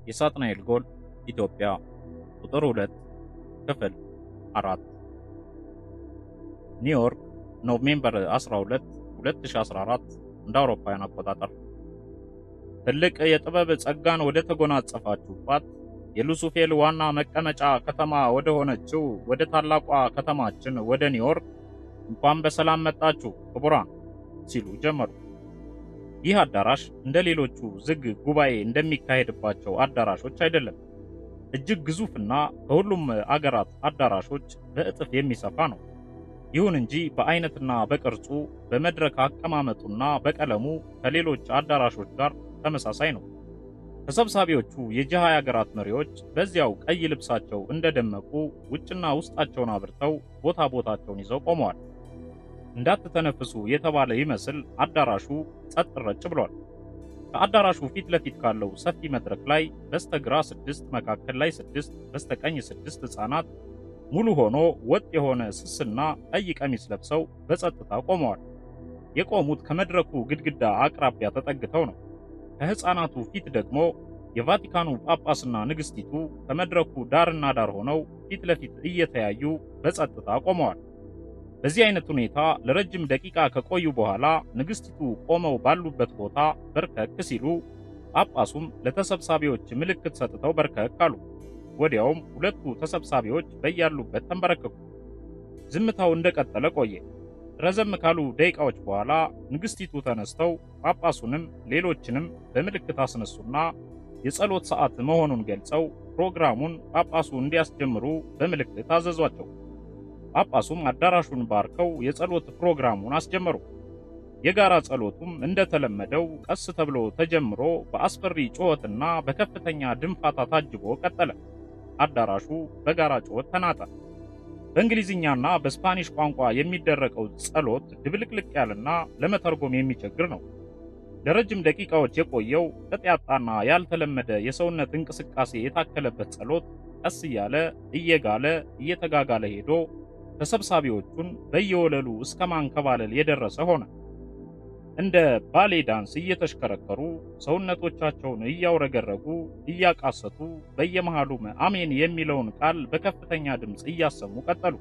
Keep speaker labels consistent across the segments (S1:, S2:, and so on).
S1: የሳጥናኤል ጎል ኢትዮጵያ ቁጥር 2 ክፍል 4 ኒውዮርክ ኖቬምበር 12 2014 እንደ አውሮፓውያን አቆጣጠር ትልቅ የጥበብ ጸጋን ወደ ተጎናጸፋችሁባት የሉሱፌል ዋና መቀመጫ ከተማ ወደ ሆነችው ወደ ታላቋ ከተማችን ወደ ኒውዮርክ እንኳን በሰላም መጣችሁ ክቡራን ሲሉ ጀመሩ። ይህ አዳራሽ እንደ ሌሎቹ ዝግ ጉባኤ እንደሚካሄድባቸው አዳራሾች አይደለም። እጅግ ግዙፍና ከሁሉም አገራት አዳራሾች በእጥፍ የሚሰፋ ነው። ይሁን እንጂ በአይነትና በቅርጹ በመድረክ አቀማመጡና በቀለሙ ከሌሎች አዳራሾች ጋር ተመሳሳይ ነው። ተሰብሳቢዎቹ የጂሃ አገራት መሪዎች በዚያው ቀይ ልብሳቸው እንደደመቁ ውጭና ውስጣቸውን አብርተው ቦታ ቦታቸውን ይዘው ቆመዋል። እንዳትተነፍሱ የተባለ ይመስል አዳራሹ ጸጥ ረጭ ብሏል። ከአዳራሹ ፊት ለፊት ካለው ሰፊ መድረክ ላይ በስተግራ ስድስት፣ መካከል ላይ ስድስት፣ በስተቀኝ ስድስት ሕፃናት ሙሉ ሆኖ ወጥ የሆነ ስስና ቀይ ቀሚስ ለብሰው በጸጥታ ቆመዋል። የቆሙት ከመድረኩ ግድግዳ አቅራቢያ ተጠግተው ነው። ከሕፃናቱ ፊት ደግሞ የቫቲካኑ ጳጳስና ንግሥቲቱ ከመድረኩ ዳርና ዳር ሆነው ፊት ለፊት እየተያዩ በጸጥታ ቆመዋል። በዚህ አይነት ሁኔታ ለረጅም ደቂቃ ከቆዩ በኋላ ንግሥቲቱ ቆመው ባሉበት ቦታ በርከክ ሲሉ ጳጳሱም ለተሰብሳቢዎች ምልክት ሰጥተው በርከክ አሉ። ወዲያውም ሁለቱ ተሰብሳቢዎች በያሉበት ተንበረከኩ። ዝምታው እንደቀጠለ ቆየ። ረዘም ካሉ ደቂቃዎች በኋላ ንግሥቲቱ ተነስተው ጳጳሱንም ሌሎችንም በምልክት አስነሱና የጸሎት ሰዓት መሆኑን ገልጸው ፕሮግራሙን ጳጳሱ እንዲያስጀምሩ በምልክት አዘዟቸው። ጳጳሱም አዳራሹን ባርከው የጸሎት ፕሮግራሙን አስጀመሩ። የጋራ ጸሎቱም እንደተለመደው ቀስ ተብሎ ተጀምሮ በአስፈሪ ጩኸትና በከፍተኛ ድንፋታ ታጅቦ ቀጠለ። አዳራሹ በጋራ ጩኸት ተናጠ። በእንግሊዝኛና በስፓኒሽ ቋንቋ የሚደረገው ጸሎት ድብልቅልቅ ያለና ለመተርጎም የሚቸግር ነው። ለረጅም ደቂቃዎች የቆየው ቅጥ ያጣና ያልተለመደ የሰውነት እንቅስቃሴ የታከለበት ጸሎት ቀስ እያለ እየጋለ እየተጋጋለ ሄዶ ተሰብሳቢዎቹን በየወለሉ እስከ ማንከባለል የደረሰ ሆነ። እንደ ባሌ ዳንስ እየተሽከረከሩ ሰውነቶቻቸውን እያውረገረጉ እያቃሰቱ በየመሃሉም አሜን የሚለውን ቃል በከፍተኛ ድምፅ እያሰሙ ቀጠሉ።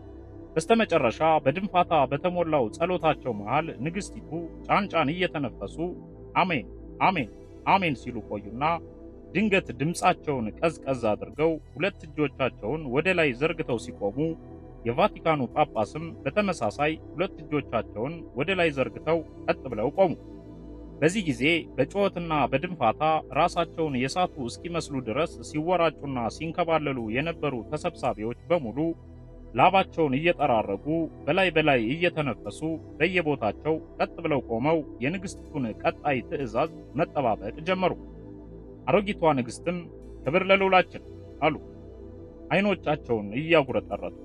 S1: በስተመጨረሻ በድንፋታ በተሞላው ጸሎታቸው መሃል ንግሥቲቱ ጫንጫን እየተነፈሱ አሜን አሜን አሜን ሲሉ ቆዩና ድንገት ድምፃቸውን ቀዝቀዝ አድርገው ሁለት እጆቻቸውን ወደ ላይ ዘርግተው ሲቆሙ የቫቲካኑ ጳጳስም በተመሳሳይ ሁለት እጆቻቸውን ወደ ላይ ዘርግተው ቀጥ ብለው ቆሙ። በዚህ ጊዜ በጩኸትና በድንፋታ ራሳቸውን የሳቱ እስኪመስሉ ድረስ ሲወራጩና ሲንከባለሉ የነበሩ ተሰብሳቢዎች በሙሉ ላባቸውን እየጠራረጉ በላይ በላይ እየተነፈሱ በየቦታቸው ቀጥ ብለው ቆመው የንግሥቲቱን ቀጣይ ትዕዛዝ መጠባበቅ ጀመሩ። አሮጊቷ ንግሥትም ክብር ለልዑላችን አሉ፣ አይኖቻቸውን እያጉረጠረጡ።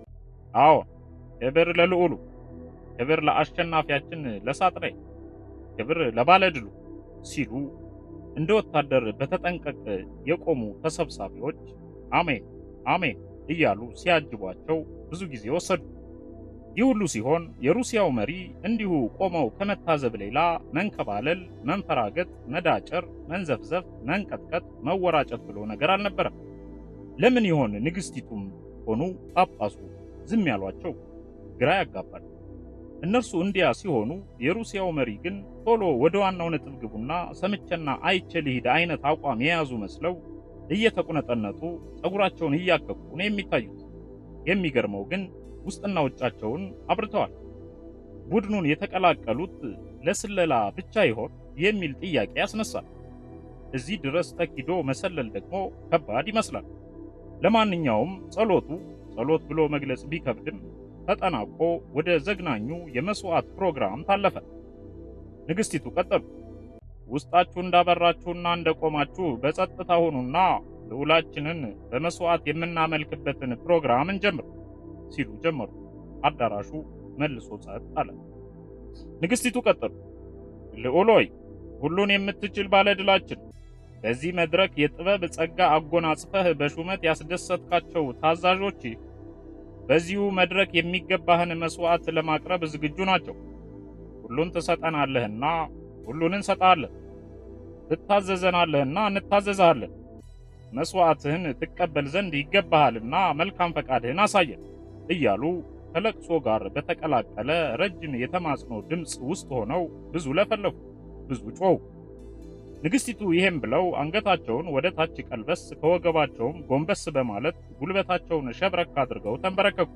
S1: አዎን ክብር ለልዑሉ፣ ክብር ለአሸናፊያችን ለሳጥናኤል፣ ክብር ለባለድሉ ሲሉ እንደ ወታደር በተጠንቀቅ የቆሙ ተሰብሳቢዎች አሜን አሜን እያሉ ሲያጅቧቸው ብዙ ጊዜ ወሰዱ። ይህ ሁሉ ሲሆን የሩሲያው መሪ እንዲሁ ቆመው ከመታዘብ ሌላ መንከባለል፣ መንፈራገጥ፣ መዳጨር፣ መንዘፍዘፍ፣ መንቀጥቀጥ፣ መወራጨት ብሎ ነገር አልነበረም። ለምን ይሆን ንግሥቲቱም ሆኑ ጳጳሱ ዝም ያሏቸው? ግራ ያጋባል። እነርሱ እንዲያ ሲሆኑ የሩሲያው መሪ ግን ቶሎ ወደ ዋናው ነጥብ ግቡና ሰምቼና አይቼ ልሂድ አይነት አቋም የያዙ መስለው እየተቁነጠነጡ ፀጉራቸውን እያከኩ ነው የሚታዩት። የሚገርመው ግን ውስጥና ውጫቸውን አብርተዋል። ቡድኑን የተቀላቀሉት ለስለላ ብቻ ይሆን የሚል ጥያቄ ያስነሳል። እዚህ ድረስ ተኪዶ መሰለል ደግሞ ከባድ ይመስላል። ለማንኛውም ጸሎቱ ጸሎት ብሎ መግለጽ ቢከብድም ተጠናቆ ወደ ዘግናኙ የመስዋዕት ፕሮግራም ታለፈ። ንግሥቲቱ ቀጠሉ። ውስጣችሁ እንዳበራችሁና እንደቆማችሁ በጸጥታ ሁኑና ልዑላችንን በመስዋዕት የምናመልክበትን ፕሮግራም እንጀምር ሲሉ ጀመሩ። አዳራሹ መልሶ ጸጥ አለ። ንግሥቲቱ ቀጠሉ። ልዑል ሆይ፣ ሁሉን የምትችል ባለድላችን፣ በዚህ መድረክ የጥበብ ጸጋ አጎናጽፈህ በሹመት ያስደሰትካቸው ታዛዦች በዚሁ መድረክ የሚገባህን መስዋዕት ለማቅረብ ዝግጁ ናቸው። ሁሉን ትሰጠናለህና ሁሉን እንሰጣለን፣ ትታዘዘናለህና እንታዘዝሃለን መሥዋዕትህን ትቀበል ዘንድ ይገባሃልና መልካም ፈቃድህን አሳየን እያሉ ከለቅሶ ጋር በተቀላቀለ ረጅም የተማጽኖ ድምፅ ውስጥ ሆነው ብዙ ለፈለፉ፣ ብዙ ጮኹ። ንግሥቲቱ ይሄም ብለው አንገታቸውን ወደ ታች ቀልበስ ከወገባቸውም ጎንበስ በማለት ጉልበታቸውን ሸብረክ አድርገው ተንበረከኩ።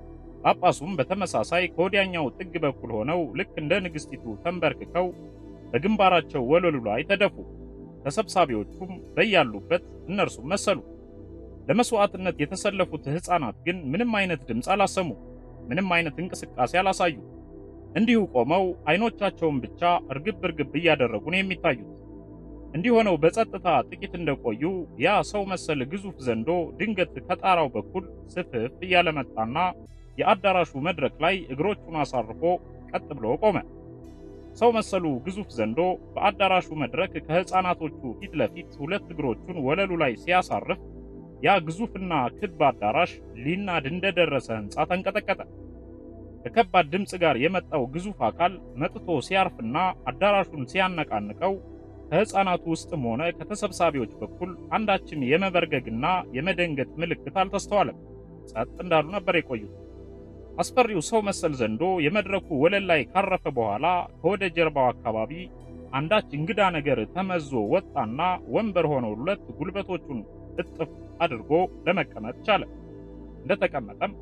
S1: ጳጳሱም በተመሳሳይ ከወዲያኛው ጥግ በኩል ሆነው ልክ እንደ ንግሥቲቱ ተንበርክከው በግንባራቸው ወለሉ ላይ ተደፉ። ተሰብሳቢዎቹም በያሉበት እነርሱም መሰሉ። ለመስዋዕትነት የተሰለፉት ሕፃናት ግን ምንም አይነት ድምፅ አላሰሙ፣ ምንም አይነት እንቅስቃሴ አላሳዩ። እንዲሁ ቆመው አይኖቻቸውን ብቻ እርግብ እርግብ እያደረጉ ነው የሚታዩት። እንዲህ ሆነው በጸጥታ ጥቂት እንደቆዩ ያ ሰው መሰል ግዙፍ ዘንዶ ድንገት ከጣራው በኩል ስፍፍ እያለ መጣና የአዳራሹ መድረክ ላይ እግሮቹን አሳርፎ ቀጥ ብሎ ቆመ። ሰው መሰሉ ግዙፍ ዘንዶ በአዳራሹ መድረክ ከሕፃናቶቹ ፊት ለፊት ሁለት እግሮቹን ወለሉ ላይ ሲያሳርፍ ያ ግዙፍና ክብ አዳራሽ ሊናድ እንደደረሰ ሕንፃ ተንቀጠቀጠ። ከከባድ ድምፅ ጋር የመጣው ግዙፍ አካል መጥቶ ሲያርፍና አዳራሹን ሲያነቃንቀው ከሕፃናቱ ውስጥም ሆነ ከተሰብሳቢዎች በኩል አንዳችም የመበርገግና የመደንገጥ ምልክት አልተስተዋለም። ጸጥ እንዳሉ ነበር የቆዩት። አስፈሪው ሰው መሰል ዘንዶ የመድረኩ ወለል ላይ ካረፈ በኋላ ከወደ ጀርባው አካባቢ አንዳች እንግዳ ነገር ተመዞ ወጣና ወንበር ሆነውለት ጉልበቶቹን እጥፍ አድርጎ ለመቀመጥ ቻለ። እንደተቀመጠም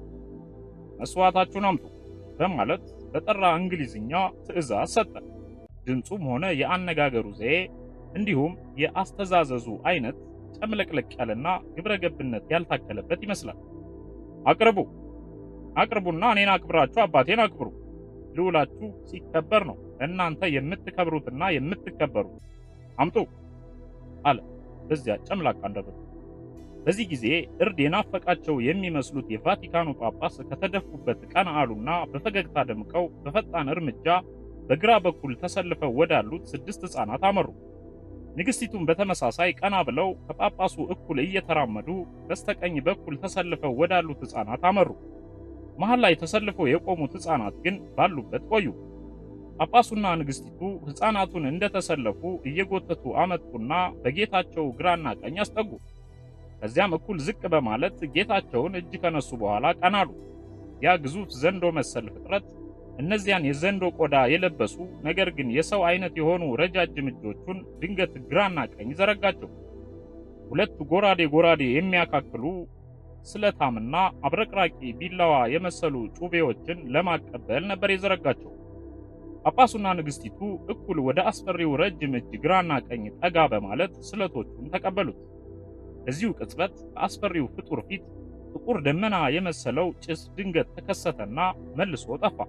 S1: መስዋዕታችሁን አምጡ በማለት በጠራ እንግሊዝኛ ትዕዛዝ ሰጠ። ድምፁም ሆነ የአነጋገሩ ዘዬ እንዲሁም የአስተዛዘዙ አይነት ጨምለቅለቅ ያለና ግብረ ገብነት ያልታከለበት ይመስላል። አቅርቡ አቅርቡና እኔን አክብራችሁ አባቴን አክብሩ። ልዑላችሁ ሲከበር ነው እናንተ የምትከብሩትና የምትከበሩት። አምጡ አለ በዚያ ጨምላቃ አንደበቱ። በዚህ ጊዜ እርድ የናፈቃቸው የሚመስሉት የቫቲካኑ ጳጳስ ከተደፉበት ቀና አሉና በፈገግታ ደምቀው በፈጣን እርምጃ በግራ በኩል ተሰልፈው ወዳሉት ስድስት ሕፃናት አመሩ። ንግሥቲቱም በተመሳሳይ ቀና ብለው ከጳጳሱ እኩል እየተራመዱ በስተቀኝ በኩል ተሰልፈው ወዳሉት ሕፃናት አመሩ። መሃል ላይ ተሰልፈው የቆሙት ሕፃናት ግን ባሉበት ቆዩ። ጳጳሱና ንግሥቲቱ ሕፃናቱን እንደተሰለፉ እየጎተቱ አመጡና በጌታቸው ግራና ቀኝ አስጠጉ። ከዚያም እኩል ዝቅ በማለት ጌታቸውን እጅ ከነሱ በኋላ ቀናሉ። ያ ግዙፍ ዘንዶ መሰል ፍጥረት እነዚያን የዘንዶ ቆዳ የለበሱ ነገር ግን የሰው አይነት የሆኑ ረጃጅም እጆቹን ድንገት ግራና ቀኝ ዘረጋቸው። ሁለት ጎራዴ ጎራዴ የሚያካክሉ ስለታምና አብረቅራቂ ቢላዋ የመሰሉ ጩቤዎችን ለማቀበል ነበር የዘረጋቸው። ጳጳሱና ንግሥቲቱ እኩል ወደ አስፈሪው ረጅም እጅ ግራና ቀኝ ጠጋ በማለት ስለቶቹን ተቀበሉት። በዚሁ ቅጽበት ከአስፈሪው ፍጡር ፊት ጥቁር ደመና የመሰለው ጭስ ድንገት ተከሰተና መልሶ ጠፋ።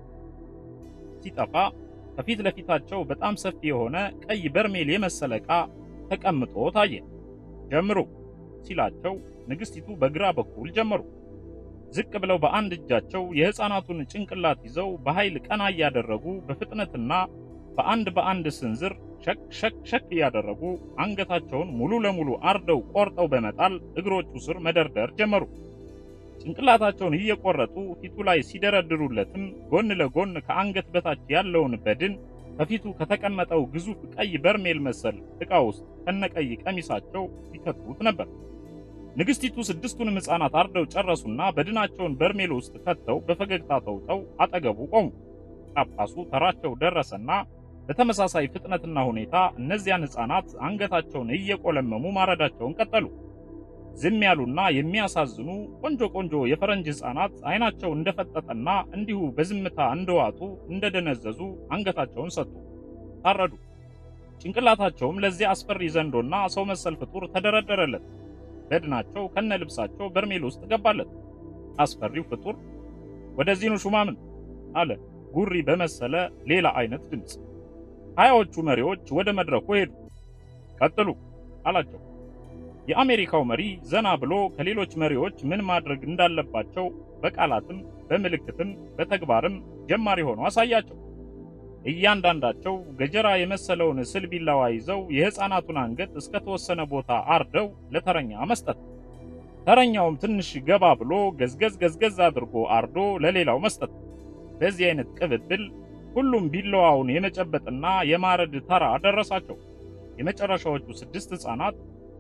S1: ሲጠፋ ከፊት ለፊታቸው በጣም ሰፊ የሆነ ቀይ በርሜል የመሰለ ዕቃ ተቀምጦ ታየ። ጀምሩ ሲላቸው ንግሥቲቱ በግራ በኩል ጀመሩ። ዝቅ ብለው በአንድ እጃቸው የሕፃናቱን ጭንቅላት ይዘው በኃይል ቀና እያደረጉ በፍጥነትና በአንድ በአንድ ስንዝር ሸክ ሸክ ሸክ እያደረጉ አንገታቸውን ሙሉ ለሙሉ አርደው ቆርጠው በመጣል እግሮቹ ስር መደርደር ጀመሩ። ጭንቅላታቸውን እየቆረጡ ፊቱ ላይ ሲደረድሩለትም ጎን ለጎን ከአንገት በታች ያለውን በድን ከፊቱ ከተቀመጠው ግዙፍ ቀይ በርሜል መሰል ዕቃ ውስጥ ከነቀይ ቀሚሳቸው ይከቱት ነበር። ንግሥቲቱ ስድስቱንም ሕፃናት አርደው ጨረሱና በድናቸውን በርሜል ውስጥ ከተው በፈገግታ ተውጠው አጠገቡ ቆሙ። ጳጳሱ ተራቸው ደረሰና በተመሳሳይ ፍጥነትና ሁኔታ እነዚያን ሕፃናት አንገታቸውን እየቆለመሙ ማረዳቸውን ቀጠሉ። ዝም ያሉና የሚያሳዝኑ ቆንጆ ቆንጆ የፈረንጅ ሕፃናት አይናቸው እንደፈጠጠና እንዲሁ በዝምታ እንደዋጡ እንደደነዘዙ አንገታቸውን ሰጡ፣ ታረዱ። ጭንቅላታቸውም ለዚያ አስፈሪ ዘንዶና ሰው መሰል ፍጡር ተደረደረለት። በድናቸው ከነ ልብሳቸው በርሜል ውስጥ ገባለት። አስፈሪው ፍጡር ወደዚህ ኑ ሹማምንት አለ ጉሪ በመሰለ ሌላ አይነት ድምፅ። ሀያዎቹ መሪዎች ወደ መድረኩ ሄዱ። ቀጥሉ አላቸው። የአሜሪካው መሪ ዘና ብሎ ከሌሎች መሪዎች ምን ማድረግ እንዳለባቸው በቃላትም በምልክትም በተግባርም ጀማሪ ሆኖ አሳያቸው። እያንዳንዳቸው ገጀራ የመሰለውን ስል ቢላዋ ይዘው የሕፃናቱን አንገት እስከ ተወሰነ ቦታ አርደው ለተረኛ መስጠት፣ ተረኛውም ትንሽ ገባ ብሎ ገዝገዝ ገዝገዝ አድርጎ አርዶ ለሌላው መስጠት። በዚህ አይነት ቅብብል ሁሉም ቢላዋውን የመጨበጥና የማረድ ተራ ደረሳቸው። የመጨረሻዎቹ ስድስት ሕፃናት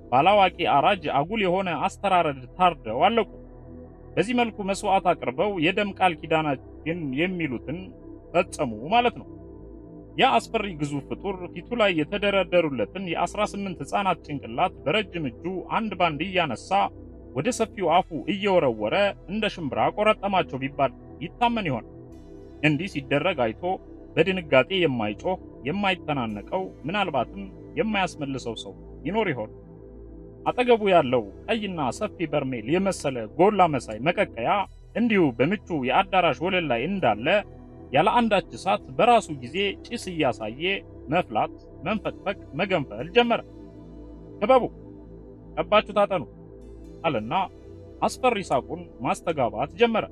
S1: ባላዋቂ አራጅ አጉል የሆነ አስተራረድ ታርደው አለቁ። በዚህ መልኩ መስዋዕት አቅርበው የደም ቃል ኪዳናችን የሚሉትን ፈጸሙ ማለት ነው። ያ አስፈሪ ግዙፍ ፍጡር ፊቱ ላይ የተደረደሩለትን የ18 ሕፃናት ጭንቅላት በረጅም እጁ አንድ ባንድ እያነሳ ወደ ሰፊው አፉ እየወረወረ እንደ ሽምብራ ቆረጠማቸው ቢባል ይታመን ይሆን? እንዲህ ሲደረግ አይቶ በድንጋጤ የማይጮህ የማይተናነቀው ምናልባትም የማያስመልሰው ሰው ይኖር ይሆን? አጠገቡ ያለው ቀይና ሰፊ በርሜል የመሰለ ጎላ መሳይ መቀቀያ እንዲሁ በምቹ የአዳራሽ ወለል ላይ እንዳለ ያለ አንዳች እሳት በራሱ ጊዜ ጭስ እያሳየ መፍላት፣ መንፈቅፈቅ፣ መገንፈል ጀመረ። ክበቡ፣ ቀባችሁ ታጠኑ አለና አስፈሪ ሳቁን ማስተጋባት ጀመረ።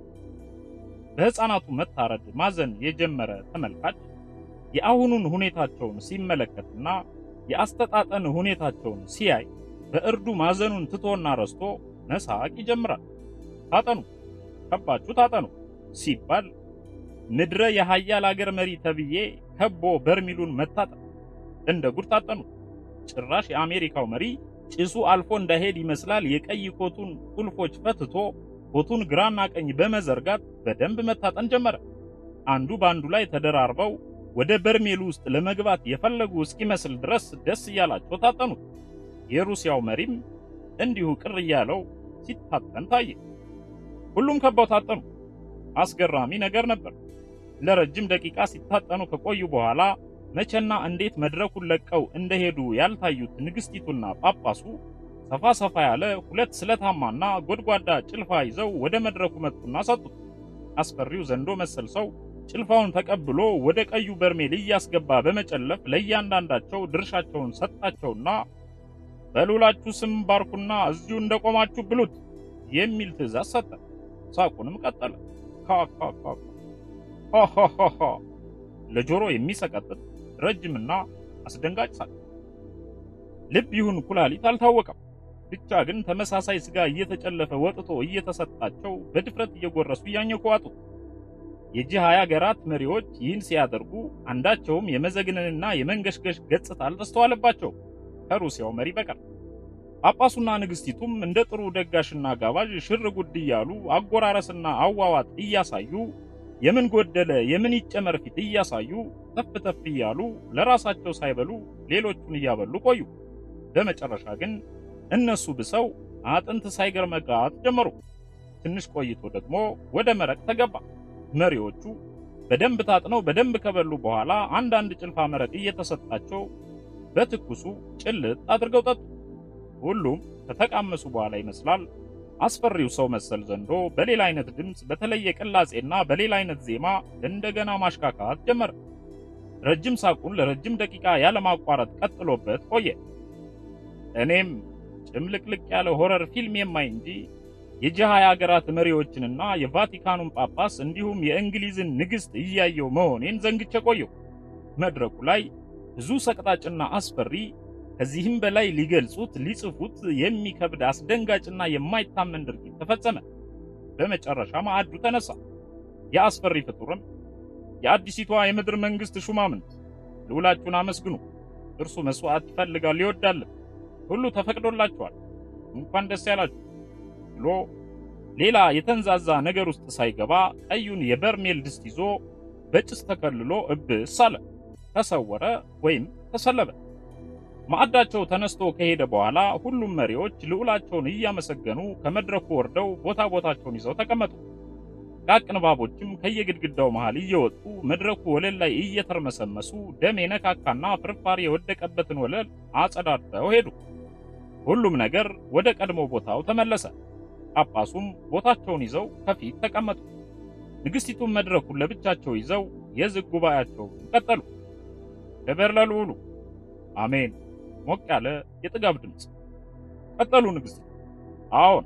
S1: በሕፃናቱ መታረድ ማዘን የጀመረ ተመልካች የአሁኑን ሁኔታቸውን ሲመለከትና የአስተጣጠን ሁኔታቸውን ሲያይ በእርዱ ማዘኑን ትቶና ረስቶ መሳቅ ይጀምራል። ታጠኑ፣ ከባችሁ ታጠኑ ሲባል ምድረ የሀያል አገር መሪ ተብዬ ከቦ በርሚሉን መታጠን እንደ ጉድ ታጠኑ። ጭራሽ የአሜሪካው መሪ ጭሱ አልፎ እንዳይሄድ ይመስላል የቀይ ኮቱን ቁልፎች ፈትቶ ኮቱን ግራና ቀኝ በመዘርጋት በደንብ መታጠን ጀመረ። አንዱ በአንዱ ላይ ተደራርበው ወደ በርሜሉ ውስጥ ለመግባት የፈለጉ እስኪመስል ድረስ ደስ እያላቸው ታጠኑት። የሩሲያው መሪም እንዲሁ ቅር እያለው ሲታጠን ታየ። ሁሉም ከበው ታጠኑ። አስገራሚ ነገር ነበር። ለረጅም ደቂቃ ሲታጠኑ ከቆዩ በኋላ መቼና እንዴት መድረኩን ለቀው እንደሄዱ ያልታዩት ንግስቲቱና ጳጳሱ ሰፋ ሰፋ ያለ ሁለት ስለታማና ጎድጓዳ ጭልፋ ይዘው ወደ መድረኩ መጡና ሰጡት። አስፈሪው ዘንዶ መሰል ሰው ጭልፋውን ተቀብሎ ወደ ቀዩ በርሜል እያስገባ በመጨለፍ ለእያንዳንዳቸው ድርሻቸውን ሰጣቸውና በልዑላችሁ ስም ባርኩና እዚሁ እንደቆማችሁ ብሉት የሚል ትእዛዝ ሰጠ። ሳቁንም ቀጠለ። ካካካካ ለጆሮ የሚሰቀጥጥ ረጅምና አስደንጋጭ ሳቅ። ልብ ይሁን ኩላሊት አልታወቀም። ብቻ ግን ተመሳሳይ ስጋ እየተጨለፈ ወጥቶ እየተሰጣቸው በድፍረት እየጎረሱ እያኘኩ ዋጡት። የጂ ሃያ ሀገራት መሪዎች ይህን ሲያደርጉ አንዳቸውም የመዘግነንና የመንገሽገሽ ገጽታ አልተስተዋለባቸው ከሩሲያው መሪ በቀር። ጳጳሱና ንግስቲቱም እንደ ጥሩ ደጋሽና ጋባዥ ሽር ጉድ እያሉ አጎራረስና አዋዋጥ እያሳዩ የምን ጎደለ የምን ይጨመር ፊት እያሳዩ ተፍ ተፍ እያሉ ለራሳቸው ሳይበሉ ሌሎቹን እያበሉ ቆዩ። በመጨረሻ ግን እነሱ ብሰው አጥንት ሳይገርመጋት ጀመሩ። ትንሽ ቆይቶ ደግሞ ወደ መረቅ ተገባ። መሪዎቹ በደንብ ታጥነው በደንብ ከበሉ በኋላ አንዳንድ ጭልፋ መረቅ እየተሰጣቸው በትኩሱ ጭልጥ አድርገው ጠጡ። ሁሉም ከተቃመሱ በኋላ ይመስላል አስፈሪው ሰው መሰል ዘንዶ በሌላ አይነት ድምፅ፣ በተለየ ቅላጼና በሌላ አይነት ዜማ እንደገና ማሽካካት ጀመረ። ረጅም ሳቁን ለረጅም ደቂቃ ያለማቋረጥ ቀጥሎበት ቆየ። እኔም ጭምልቅልቅ ያለ ሆረር ፊልም የማይ እንጂ የጂ ሃያ ሀገራት መሪዎችንና የቫቲካኑን ጳጳስ እንዲሁም የእንግሊዝን ንግሥት እያየው መሆኔን ዘንግቼ ቆየው። መድረኩ ላይ ብዙ ሰቅጣጭና አስፈሪ ከዚህም በላይ ሊገልጹት ሊጽፉት የሚከብድ አስደንጋጭና የማይታመን ድርጊት ተፈጸመ። በመጨረሻ ማዕዱ ተነሳ። የአስፈሪ ፍጡርም የአዲሲቷ የምድር መንግስት ሹማምንት ልዑላችሁን አመስግኑ፣ እርሱ መስዋዕት ይፈልጋል ይወዳልም፣ ሁሉ ተፈቅዶላችኋል፣ እንኳን ደስ ያላችሁ ብሎ ሌላ የተንዛዛ ነገር ውስጥ ሳይገባ ቀዩን የበርሜል ድስት ይዞ በጭስ ተከልሎ እብስ አለ፣ ተሰወረ ወይም ተሰለበ። ማዕዳቸው ተነስቶ ከሄደ በኋላ ሁሉም መሪዎች ልዑላቸውን እያመሰገኑ ከመድረኩ ወርደው ቦታ ቦታቸውን ይዘው ተቀመጡ። ቃቅ ንባቦችም ከየግድግዳው መሃል እየወጡ መድረኩ ወለል ላይ እየተርመሰመሱ ደም የነካካና ፍርፋሪ የወደቀበትን ወለል አጸዳድተው ሄዱ። ሁሉም ነገር ወደ ቀድሞ ቦታው ተመለሰ። ጳጳሱም ቦታቸውን ይዘው ከፊት ተቀመጡ። ንግስቲቱም መድረኩን ለብቻቸው ይዘው የዝግ ጉባኤያቸውን ቀጠሉ። ክብር ለልዑሉ አሜን። ሞቅ ያለ የጥጋብ ድምፅ። ቀጠሉ ንግስት። አዎን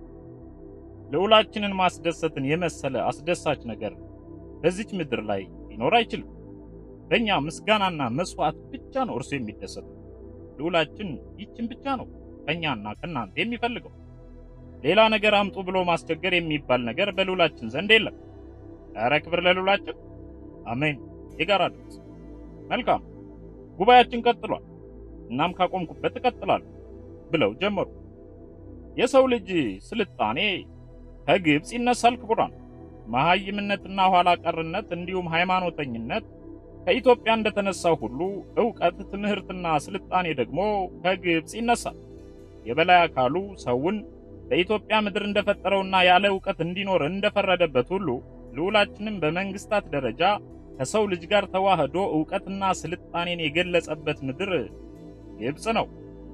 S1: ልዑላችንን ማስደሰትን የመሰለ አስደሳች ነገር በዚች ምድር ላይ ሊኖር አይችልም። በእኛ ምስጋናና መስዋዕት ብቻ ነው እርሱ የሚደሰተው። ልዑላችን ይችን ብቻ ነው ከእኛና ከእናንተ የሚፈልገው። ሌላ ነገር አምጡ ብሎ ማስቸገር የሚባል ነገር በልዑላችን ዘንድ የለም። ኧረ ክብር ለልዑላችን። አሜን። የጋራ ድምፅ። መልካም ጉባኤያችን ቀጥሏል። እናም ካቆምኩበት እቀጥላለሁ ብለው ጀመሩ። የሰው ልጅ ስልጣኔ ከግብፅ ይነሳል ክቡራን። መሐይምነትና ኋላ ቀርነት እንዲሁም ሃይማኖተኝነት ከኢትዮጵያ እንደተነሳው ሁሉ ዕውቀት፣ ትምህርትና ስልጣኔ ደግሞ ከግብፅ ይነሳል። የበላይ አካሉ ሰውን በኢትዮጵያ ምድር እንደፈጠረውና ያለ ዕውቀት እንዲኖር እንደፈረደበት ሁሉ ልዑላችንም በመንግስታት ደረጃ ከሰው ልጅ ጋር ተዋህዶ ዕውቀትና ስልጣኔን የገለጸበት ምድር ግብፅ ነው።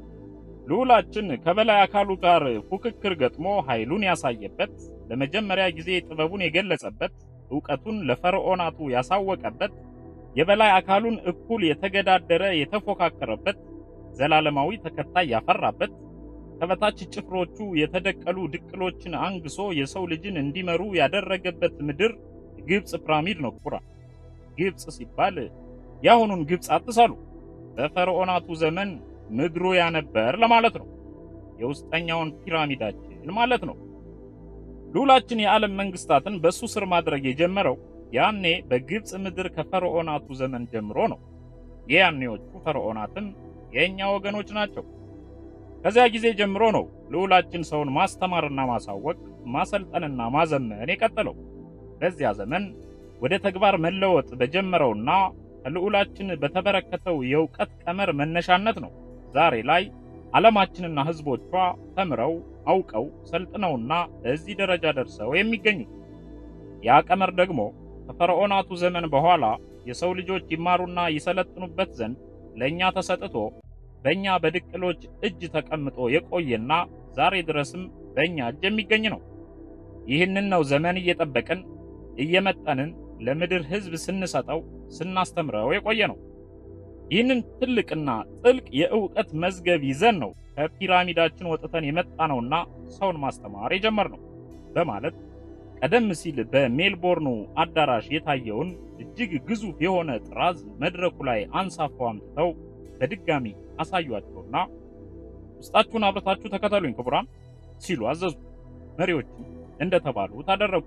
S1: ልዑላችን ከበላይ አካሉ ጋር ፉክክር ገጥሞ ኃይሉን ያሳየበት፣ ለመጀመሪያ ጊዜ ጥበቡን የገለጸበት፣ ዕውቀቱን ለፈርዖናቱ ያሳወቀበት፣ የበላይ አካሉን እኩል የተገዳደረ የተፎካከረበት፣ ዘላለማዊ ተከታይ ያፈራበት፣ ከበታች ጭፍሮቹ የተደቀሉ ድቅሎችን አንግሶ የሰው ልጅን እንዲመሩ ያደረገበት ምድር ግብፅ ፒራሚድ ነው ክቡራን። ግብፅ ሲባል የአሁኑን ግብፅ አትሳሉ። በፈርዖናቱ ዘመን ምድሩ ያነበር ለማለት ነው። የውስጠኛውን ፒራሚዳችን ማለት ነው። ልዑላችን የዓለም መንግስታትን በሱ ስር ማድረግ የጀመረው ያኔ በግብፅ ምድር ከፈርዖናቱ ዘመን ጀምሮ ነው። የያኔዎቹ ፈርዖናትም የእኛ ወገኖች ናቸው። ከዚያ ጊዜ ጀምሮ ነው ልዑላችን ሰውን ማስተማርና ማሳወቅ፣ ማሰልጠንና ማዘመን የቀጠለው። በዚያ ዘመን ወደ ተግባር መለወጥ በጀመረውና ከልዑላችን በተበረከተው የእውቀት ቀመር መነሻነት ነው ዛሬ ላይ ዓለማችንና ሕዝቦቿ ተምረው አውቀው ሰልጥነውና እዚህ ደረጃ ደርሰው የሚገኙት። ያ ቀመር ደግሞ ከፈርዖናቱ ዘመን በኋላ የሰው ልጆች ይማሩና ይሰለጥኑበት ዘንድ ለእኛ ተሰጥቶ በእኛ በድቅሎች እጅ ተቀምጦ የቆየና ዛሬ ድረስም በእኛ እጅ የሚገኝ ነው። ይህንን ነው ዘመን እየጠበቅን እየመጠንን ለምድር ሕዝብ ስንሰጠው ስናስተምረው የቆየ ነው። ይህንን ትልቅና ጥልቅ የእውቀት መዝገብ ይዘን ነው ከፒራሚዳችን ወጥተን የመጣነውና ሰውን ማስተማር የጀመርነው በማለት ቀደም ሲል በሜልቦርኑ አዳራሽ የታየውን እጅግ ግዙፍ የሆነ ጥራዝ መድረኩ ላይ አንሳፈው አምጥተው በድጋሚ አሳዩአቸውና ውስጣችሁን አብረታችሁ ተከተሉኝ ክቡራን ሲሉ አዘዙ። መሪዎችም እንደተባሉት አደረጉ።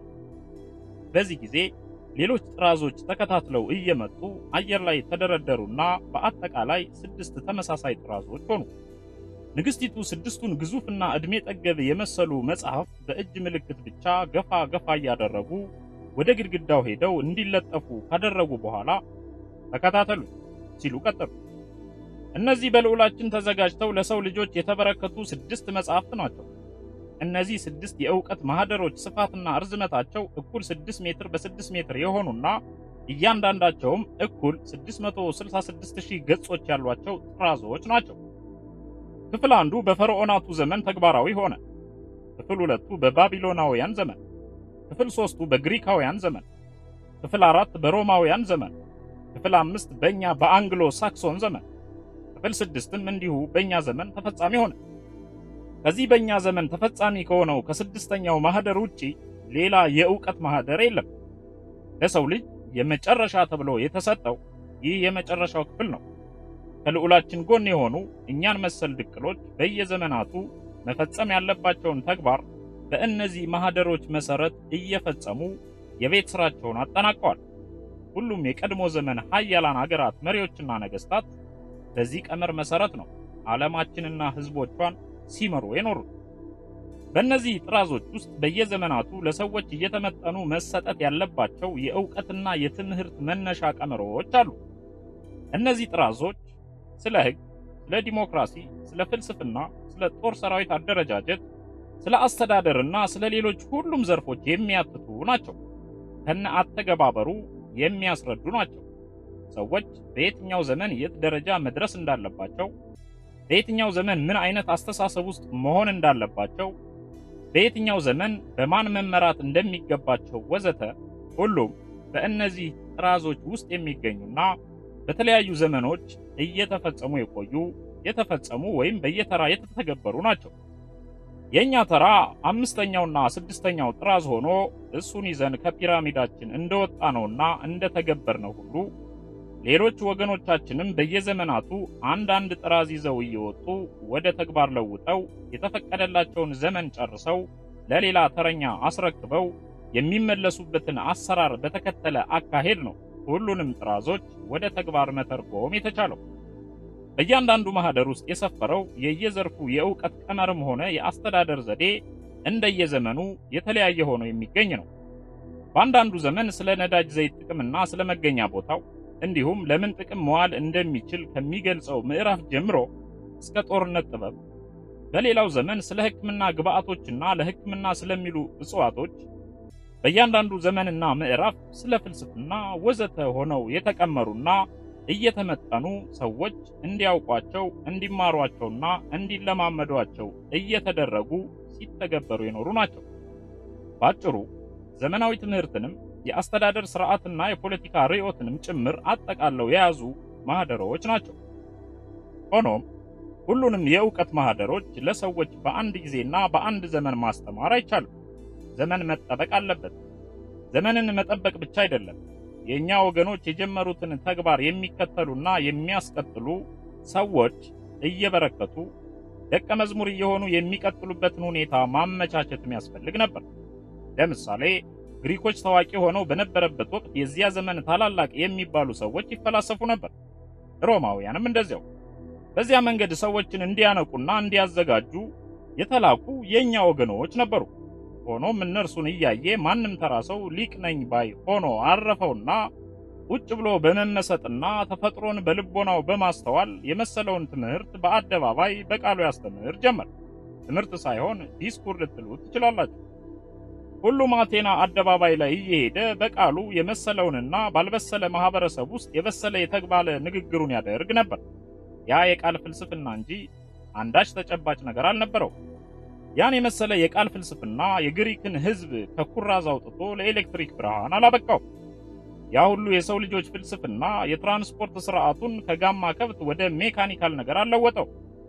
S1: በዚህ ጊዜ ሌሎች ጥራዞች ተከታትለው እየመጡ አየር ላይ ተደረደሩና በአጠቃላይ ስድስት ተመሳሳይ ጥራዞች ሆኑ። ንግስቲቱ ስድስቱን ግዙፍና ዕድሜ ጠገብ የመሰሉ መጽሐፍት በእጅ ምልክት ብቻ ገፋ ገፋ እያደረጉ ወደ ግድግዳው ሄደው እንዲለጠፉ ካደረጉ በኋላ ተከታተሉ ሲሉ ቀጠሉ። እነዚህ በልዑላችን ተዘጋጅተው ለሰው ልጆች የተበረከቱ ስድስት መጽሐፍት ናቸው። እነዚህ ስድስት የእውቀት ማህደሮች ስፋትና ርዝመታቸው እኩል 6 ሜትር በ6 ሜትር የሆኑና እያንዳንዳቸውም እኩል 666000 ገጾች ያሏቸው ጥራዞች ናቸው። ክፍል አንዱ በፈርዖናቱ ዘመን ተግባራዊ ሆነ። ክፍል ሁለቱ በባቢሎናውያን ዘመን፣ ክፍል ሶስቱ በግሪካውያን ዘመን፣ ክፍል አራት በሮማውያን ዘመን፣ ክፍል አምስት በእኛ በአንግሎ ሳክሶን ዘመን፣ ክፍል ስድስትም እንዲሁ በእኛ ዘመን ተፈጻሚ ሆነ። ከዚህ በእኛ ዘመን ተፈጻሚ ከሆነው ከስድስተኛው ማህደር ውጪ ሌላ የእውቀት ማህደር የለም። ለሰው ልጅ የመጨረሻ ተብሎ የተሰጠው ይህ የመጨረሻው ክፍል ነው። ከልዑላችን ጎን የሆኑ እኛን መሰል ድቅሎች በየዘመናቱ መፈጸም ያለባቸውን ተግባር በእነዚህ ማህደሮች መሰረት እየፈጸሙ የቤት ስራቸውን አጠናቀዋል። ሁሉም የቀድሞ ዘመን ሀያላን አገራት መሪዎችና ነገስታት በዚህ ቀመር መሰረት ነው ዓለማችንና ህዝቦቿን ሲመሩ የኖሩት። በእነዚህ ጥራዞች ውስጥ በየዘመናቱ ለሰዎች እየተመጠኑ መሰጠት ያለባቸው የእውቀትና የትምህርት መነሻ ቀመሮች አሉ። እነዚህ ጥራዞች ስለ ሕግ፣ ስለ ዲሞክራሲ፣ ስለ ፍልስፍና፣ ስለ ጦር ሰራዊት አደረጃጀት፣ ስለ አስተዳደርና ስለ ሌሎች ሁሉም ዘርፎች የሚያትቱ ናቸው። ከነ አተገባበሩ የሚያስረዱ ናቸው። ሰዎች በየትኛው ዘመን የት ደረጃ መድረስ እንዳለባቸው በየትኛው ዘመን ምን አይነት አስተሳሰብ ውስጥ መሆን እንዳለባቸው፣ በየትኛው ዘመን በማን መመራት እንደሚገባቸው ወዘተ ሁሉም በእነዚህ ጥራዞች ውስጥ የሚገኙና በተለያዩ ዘመኖች እየተፈጸሙ የቆዩ የተፈጸሙ ወይም በየተራ የተተገበሩ ናቸው። የእኛ ተራ አምስተኛውና ስድስተኛው ጥራዝ ሆኖ እሱን ይዘን ከፒራሚዳችን እንደወጣነውና እንደተገበርነው ሁሉ ሌሎች ወገኖቻችንም በየዘመናቱ አንዳንድ ጥራዝ ይዘው እየወጡ ወደ ተግባር ለውጠው የተፈቀደላቸውን ዘመን ጨርሰው ለሌላ ተረኛ አስረክበው የሚመለሱበትን አሰራር በተከተለ አካሄድ ነው ሁሉንም ጥራዞች ወደ ተግባር መተርጎም የተቻለው። በእያንዳንዱ ማህደር ውስጥ የሰፈረው የየዘርፉ የእውቀት ቀመርም ሆነ የአስተዳደር ዘዴ እንደየዘመኑ የተለያየ ሆኖ የሚገኝ ነው። በአንዳንዱ ዘመን ስለ ነዳጅ ዘይት ጥቅምና ስለ መገኛ ቦታው እንዲሁም ለምን ጥቅም መዋል እንደሚችል ከሚገልጸው ምዕራፍ ጀምሮ እስከ ጦርነት ጥበብ፣ በሌላው ዘመን ስለ ሕክምና ግብዓቶችና ለሕክምና ስለሚሉ እጽዋቶች፣ በእያንዳንዱ ዘመንና ምዕራፍ ስለ ፍልስፍና ወዘተ ሆነው የተቀመሩና እየተመጠኑ ሰዎች እንዲያውቋቸው እንዲማሯቸውና እንዲለማመዷቸው እየተደረጉ ሲተገበሩ የኖሩ ናቸው። ባጭሩ ዘመናዊ ትምህርትንም የአስተዳደር ስርዓትና የፖለቲካ ርዕዮትንም ጭምር አጠቃለው የያዙ ማህደሮች ናቸው። ሆኖም ሁሉንም የእውቀት ማህደሮች ለሰዎች በአንድ ጊዜና በአንድ ዘመን ማስተማር አይቻልም። ዘመን መጠበቅ አለበት። ዘመንን መጠበቅ ብቻ አይደለም፣ የእኛ ወገኖች የጀመሩትን ተግባር የሚከተሉና የሚያስቀጥሉ ሰዎች እየበረከቱ ደቀ መዝሙር እየሆኑ የሚቀጥሉበትን ሁኔታ ማመቻቸትም ያስፈልግ ነበር። ለምሳሌ ግሪኮች ታዋቂ ሆነው በነበረበት ወቅት የዚያ ዘመን ታላላቅ የሚባሉ ሰዎች ይፈላሰፉ ነበር። ሮማውያንም እንደዚያው። በዚያ መንገድ ሰዎችን እንዲያነቁና እንዲያዘጋጁ የተላኩ የእኛ ወገኖች ነበሩ። ሆኖም እነርሱን እያየ ማንም ተራ ሰው ሊቅ ነኝ ባይ ሆኖ አረፈውና ቁጭ ብሎ በመመሰጥና ተፈጥሮን በልቦናው በማስተዋል የመሰለውን ትምህርት በአደባባይ በቃሉ ያስተምር ጀመር። ትምህርት ሳይሆን ዲስኩር ልትሉት ትችላላችሁ። ሁሉም አቴና አደባባይ ላይ እየሄደ በቃሉ የመሰለውንና ባልበሰለ ማህበረሰብ ውስጥ የበሰለ የተግባለ ንግግሩን ያደርግ ነበር። ያ የቃል ፍልስፍና እንጂ አንዳች ተጨባጭ ነገር አልነበረው። ያን የመሰለ የቃል ፍልስፍና የግሪክን ሕዝብ ከኩራዝ አውጥቶ ለኤሌክትሪክ ብርሃን አላበቃው። ያ ሁሉ የሰው ልጆች ፍልስፍና የትራንስፖርት ስርዓቱን ከጋማ ከብት ወደ ሜካኒካል ነገር አለወጠው።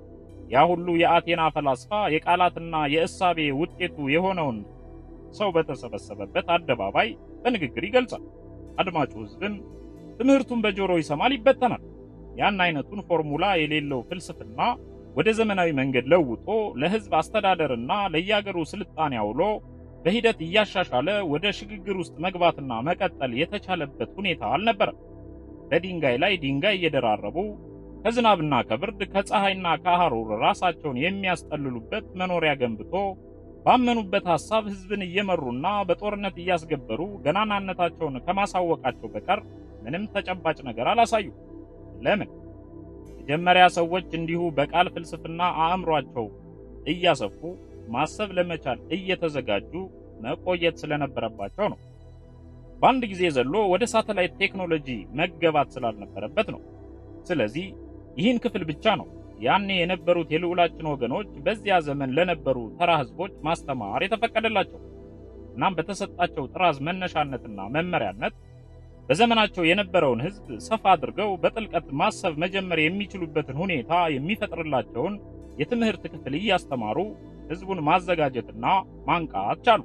S1: ያ ሁሉ የአቴና ፈላስፋ የቃላትና የእሳቤ ውጤቱ የሆነውን ሰው በተሰበሰበበት አደባባይ በንግግር ይገልጻል። አድማጩ ሕዝብም ትምህርቱን በጆሮ ይሰማል፣ ይበተናል። ያን አይነቱን ፎርሙላ የሌለው ፍልስፍና ወደ ዘመናዊ መንገድ ለውጦ ለሕዝብ አስተዳደርና ለየአገሩ ስልጣኔ አውሎ በሂደት እያሻሻለ ወደ ሽግግር ውስጥ መግባትና መቀጠል የተቻለበት ሁኔታ አልነበረም። በድንጋይ ላይ ድንጋይ እየደራረቡ ከዝናብና ከብርድ ከፀሐይና ከሐሩር ራሳቸውን የሚያስጠልሉበት መኖሪያ ገንብቶ ባመኑበት ሐሳብ ሕዝብን እየመሩና በጦርነት እያስገበሩ ገናናነታቸውን ከማሳወቃቸው በቀር ምንም ተጨባጭ ነገር አላሳዩ። ለምን? መጀመሪያ ሰዎች እንዲሁ በቃል ፍልስፍና አእምሯቸው እያሰፉ ማሰብ ለመቻል እየተዘጋጁ መቆየት ስለነበረባቸው ነው። በአንድ ጊዜ ዘሎ ወደ ሳተላይት ቴክኖሎጂ መገባት ስላልነበረበት ነው። ስለዚህ ይህን ክፍል ብቻ ነው ያኔ የነበሩት የልዑላችን ወገኖች በዚያ ዘመን ለነበሩ ተራ ሕዝቦች ማስተማር የተፈቀደላቸው። እናም በተሰጣቸው ጥራዝ መነሻነትና መመሪያነት በዘመናቸው የነበረውን ሕዝብ ሰፋ አድርገው በጥልቀት ማሰብ መጀመር የሚችሉበትን ሁኔታ የሚፈጥርላቸውን የትምህርት ክፍል እያስተማሩ ሕዝቡን ማዘጋጀትና ማንቃት ቻሉ።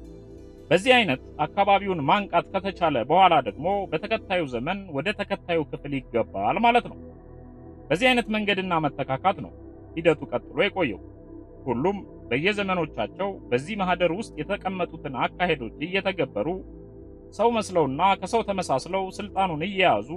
S1: በዚህ አይነት አካባቢውን ማንቃት ከተቻለ በኋላ ደግሞ በተከታዩ ዘመን ወደ ተከታዩ ክፍል ይገባል ማለት ነው። በዚህ አይነት መንገድና መተካካት ነው ሂደቱ ቀጥሎ የቆየው። ሁሉም በየዘመኖቻቸው በዚህ ማህደር ውስጥ የተቀመጡትን አካሄዶች እየተገበሩ ሰው መስለውና ከሰው ተመሳስለው ስልጣኑን እየያዙ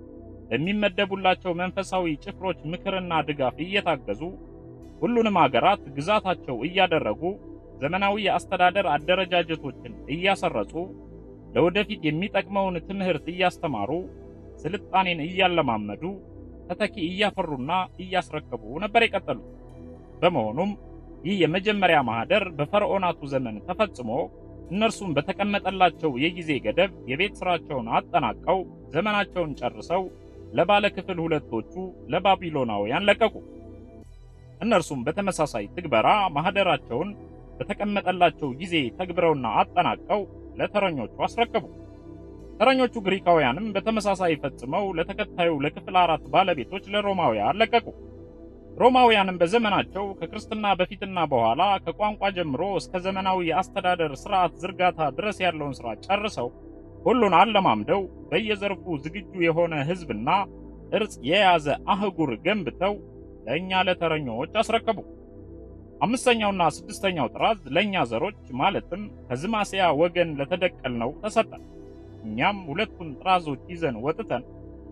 S1: በሚመደቡላቸው መንፈሳዊ ጭፍሮች ምክርና ድጋፍ እየታገዙ ሁሉንም አገራት ግዛታቸው እያደረጉ ዘመናዊ የአስተዳደር አደረጃጀቶችን እያሰረጹ ለወደፊት የሚጠቅመውን ትምህርት እያስተማሩ ስልጣኔን እያለማመዱ ተተኪ እያፈሩና እያስረከቡ ነበር የቀጠሉት። በመሆኑም ይህ የመጀመሪያ ማህደር በፈርዖናቱ ዘመን ተፈጽሞ እነርሱም በተቀመጠላቸው የጊዜ ገደብ የቤት ስራቸውን አጠናቀው ዘመናቸውን ጨርሰው ለባለ ክፍል ሁለቶቹ ለባቢሎናውያን ለቀቁ። እነርሱም በተመሳሳይ ትግበራ ማህደራቸውን በተቀመጠላቸው ጊዜ ተግብረውና አጠናቀው ለተረኞቹ አስረከቡ። ተረኞቹ ግሪካውያንም በተመሳሳይ ፈጽመው ለተከታዩ ለክፍል አራት ባለቤቶች ለሮማውያን ለቀቁ። ሮማውያንም በዘመናቸው ከክርስትና በፊትና በኋላ ከቋንቋ ጀምሮ እስከ ዘመናዊ የአስተዳደር ስርዓት ዝርጋታ ድረስ ያለውን ስራ ጨርሰው ሁሉን አለማምደው በየዘርፉ ዝግጁ የሆነ ሕዝብና ቅርጽ የያዘ አህጉር ገንብተው ለእኛ ለተረኞች አስረከቡ። አምስተኛውና ስድስተኛው ጥራዝ ለእኛ ዘሮች ማለትም ከዝማስያ ወገን ለተደቀልነው ተሰጠን። እኛም ሁለቱን ጥራዞች ይዘን ወጥተን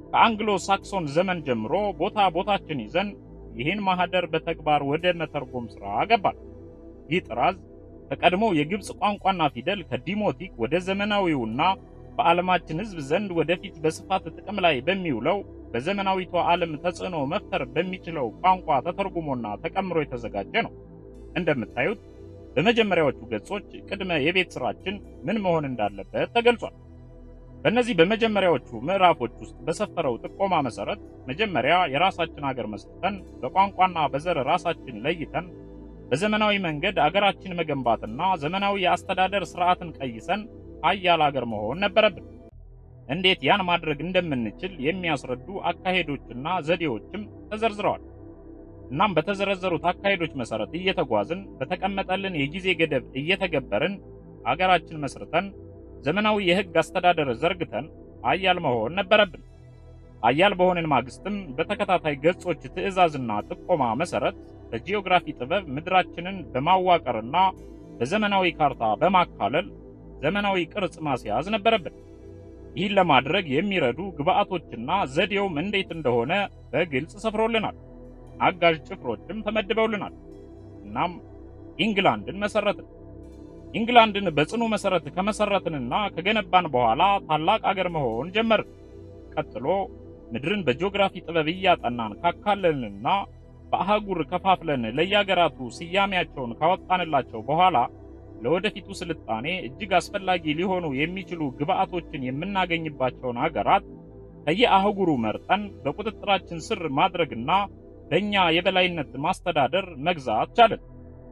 S1: ከአንግሎ ሳክሶን ዘመን ጀምሮ ቦታ ቦታችን ይዘን ይህን ማህደር በተግባር ወደ መተርጎም ሥራ ገባል። ይህ ጥራዝ ከቀድሞ የግብፅ ቋንቋና ፊደል ከዲሞቲክ ወደ ዘመናዊውና በዓለማችን ሕዝብ ዘንድ ወደፊት በስፋት ጥቅም ላይ በሚውለው በዘመናዊቷ ዓለም ተጽዕኖ መፍጠር በሚችለው ቋንቋ ተተርጉሞና ተቀምሮ የተዘጋጀ ነው። እንደምታዩት በመጀመሪያዎቹ ገጾች ቅድመ የቤት ሥራችን ምን መሆን እንዳለበት ተገልጿል። በእነዚህ በመጀመሪያዎቹ ምዕራፎች ውስጥ በሰፈረው ጥቆማ መሰረት መጀመሪያ የራሳችን አገር መስርተን በቋንቋና በዘር ራሳችን ለይተን በዘመናዊ መንገድ አገራችን መገንባትና ዘመናዊ የአስተዳደር ስርዓትን ቀይሰን ሀያል አገር መሆን ነበረብን። እንዴት ያን ማድረግ እንደምንችል የሚያስረዱ አካሄዶችና ዘዴዎችም ተዘርዝረዋል። እናም በተዘረዘሩት አካሄዶች መሰረት እየተጓዝን በተቀመጠልን የጊዜ ገደብ እየተገበርን አገራችን መስርተን ዘመናዊ የሕግ አስተዳደር ዘርግተን ሀያል መሆን ነበረብን። ሀያል በሆንን ማግስትም በተከታታይ ገጾች ትዕዛዝና ጥቆማ መሰረት በጂኦግራፊ ጥበብ ምድራችንን በማዋቀርና በዘመናዊ ካርታ በማካለል ዘመናዊ ቅርጽ ማስያዝ ነበረብን። ይህን ለማድረግ የሚረዱ ግብአቶችና ዘዴውም እንዴት እንደሆነ በግልጽ ሰፍሮልናል። አጋዥ ጭፍሮችም ተመድበውልናል። እናም ኢንግላንድን መሰረትን። ኢንግላንድን በጽኑ መሰረት ከመሰረትንና ከገነባን በኋላ ታላቅ አገር መሆን ጀመርን። ቀጥሎ ምድርን በጂኦግራፊ ጥበብ እያጠናን ካካለልንና በአህጉር ከፋፍለን ለየአገራቱ ስያሜያቸውን ካወጣንላቸው በኋላ ለወደፊቱ ስልጣኔ እጅግ አስፈላጊ ሊሆኑ የሚችሉ ግብአቶችን የምናገኝባቸውን አገራት ከየአህጉሩ መርጠን በቁጥጥራችን ስር ማድረግና በእኛ የበላይነት ማስተዳደር መግዛት ቻለን።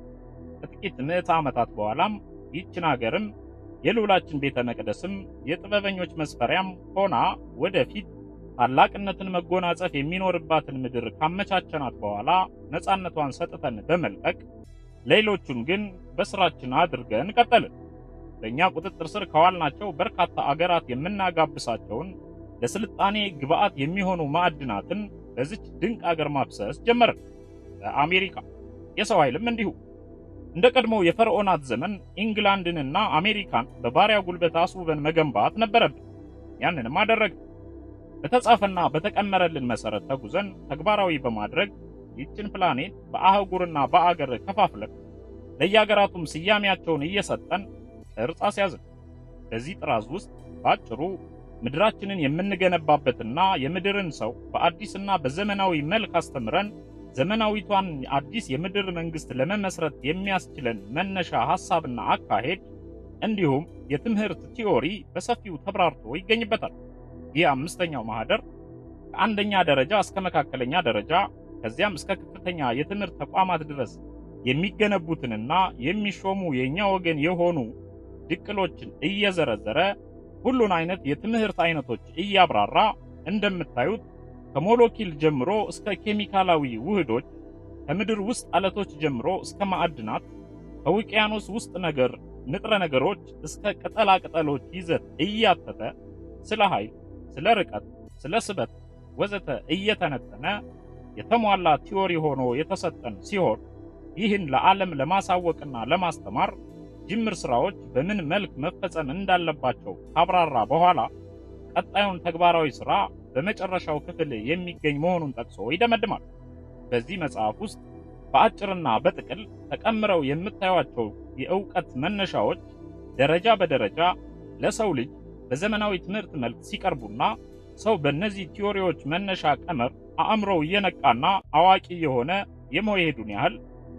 S1: ከጥቂት ምዕተ ዓመታት በኋላም ይችን አገርም የልዑላችን ቤተ መቅደስም የጥበበኞች መስፈሪያም ሆና ወደፊት ታላቅነትን መጎናጸፍ የሚኖርባትን ምድር ካመቻቸናት በኋላ ነፃነቷን ሰጥተን በመልቀቅ ሌሎቹን ግን በስራችን አድርገን ቀጠልን። በእኛ ቁጥጥር ስር ከዋልናቸው በርካታ አገራት የምናጋብሳቸውን ለስልጣኔ ግብአት የሚሆኑ ማዕድናትን በዚች ድንቅ አገር ማፍሰስ ጀመርን። በአሜሪካ የሰው ኃይልም እንዲሁ እንደ ቀድሞው የፈርዖናት ዘመን ኢንግላንድንና አሜሪካን በባሪያ ጉልበት አስውበን መገንባት ነበረብን። ያንንም አደረግን። በተጻፈና በተቀመረልን መሰረት ተጉዘን ተግባራዊ በማድረግ ይችን ፕላኔት በአህጉርና በአገር ከፋፍለን ለየአገራቱም ስያሜያቸውን እየሰጠን ቅርጽ አስያዝን። በዚህ ጥራዝ ውስጥ በአጭሩ ምድራችንን የምንገነባበትና የምድርን ሰው በአዲስና በዘመናዊ መልክ አስተምረን ዘመናዊቷን አዲስ የምድር መንግስት ለመመስረት የሚያስችለን መነሻ ሐሳብና አካሄድ እንዲሁም የትምህርት ቲዮሪ በሰፊው ተብራርቶ ይገኝበታል። ይህ አምስተኛው ማህደር ከአንደኛ ደረጃ እስከ መካከለኛ ደረጃ ከዚያም እስከ ከፍተኛ የትምህርት ተቋማት ድረስ የሚገነቡትንና የሚሾሙ የእኛ ወገን የሆኑ ድቅሎችን እየዘረዘረ ሁሉን አይነት የትምህርት አይነቶች እያብራራ እንደምታዩት ከሞለኪል ጀምሮ እስከ ኬሚካላዊ ውህዶች፣ ከምድር ውስጥ አለቶች ጀምሮ እስከ ማዕድናት፣ ከውቅያኖስ ውስጥ ነገር ንጥረ ነገሮች እስከ ቅጠላ ቅጠሎች ይዘት እያተተ ስለ ኃይል፣ ስለ ርቀት፣ ስለ ስበት ወዘተ እየተነተነ የተሟላ ቲዎሪ ሆኖ የተሰጠን ሲሆን ይህን ለዓለም ለማሳወቅና ለማስተማር ጅምር ስራዎች በምን መልክ መፈጸም እንዳለባቸው ካብራራ በኋላ ቀጣዩን ተግባራዊ ስራ በመጨረሻው ክፍል የሚገኝ መሆኑን ጠቅሶ ይደመድማል። በዚህ መጽሐፍ ውስጥ በአጭርና በጥቅል ተቀምረው የምታዩቸው የእውቀት መነሻዎች ደረጃ በደረጃ ለሰው ልጅ በዘመናዊ ትምህርት መልክ ሲቀርቡና ሰው በእነዚህ ቲዎሪዎች መነሻ ቀመር አእምሮው እየነቃና አዋቂ የሆነ የመሄዱን ያህል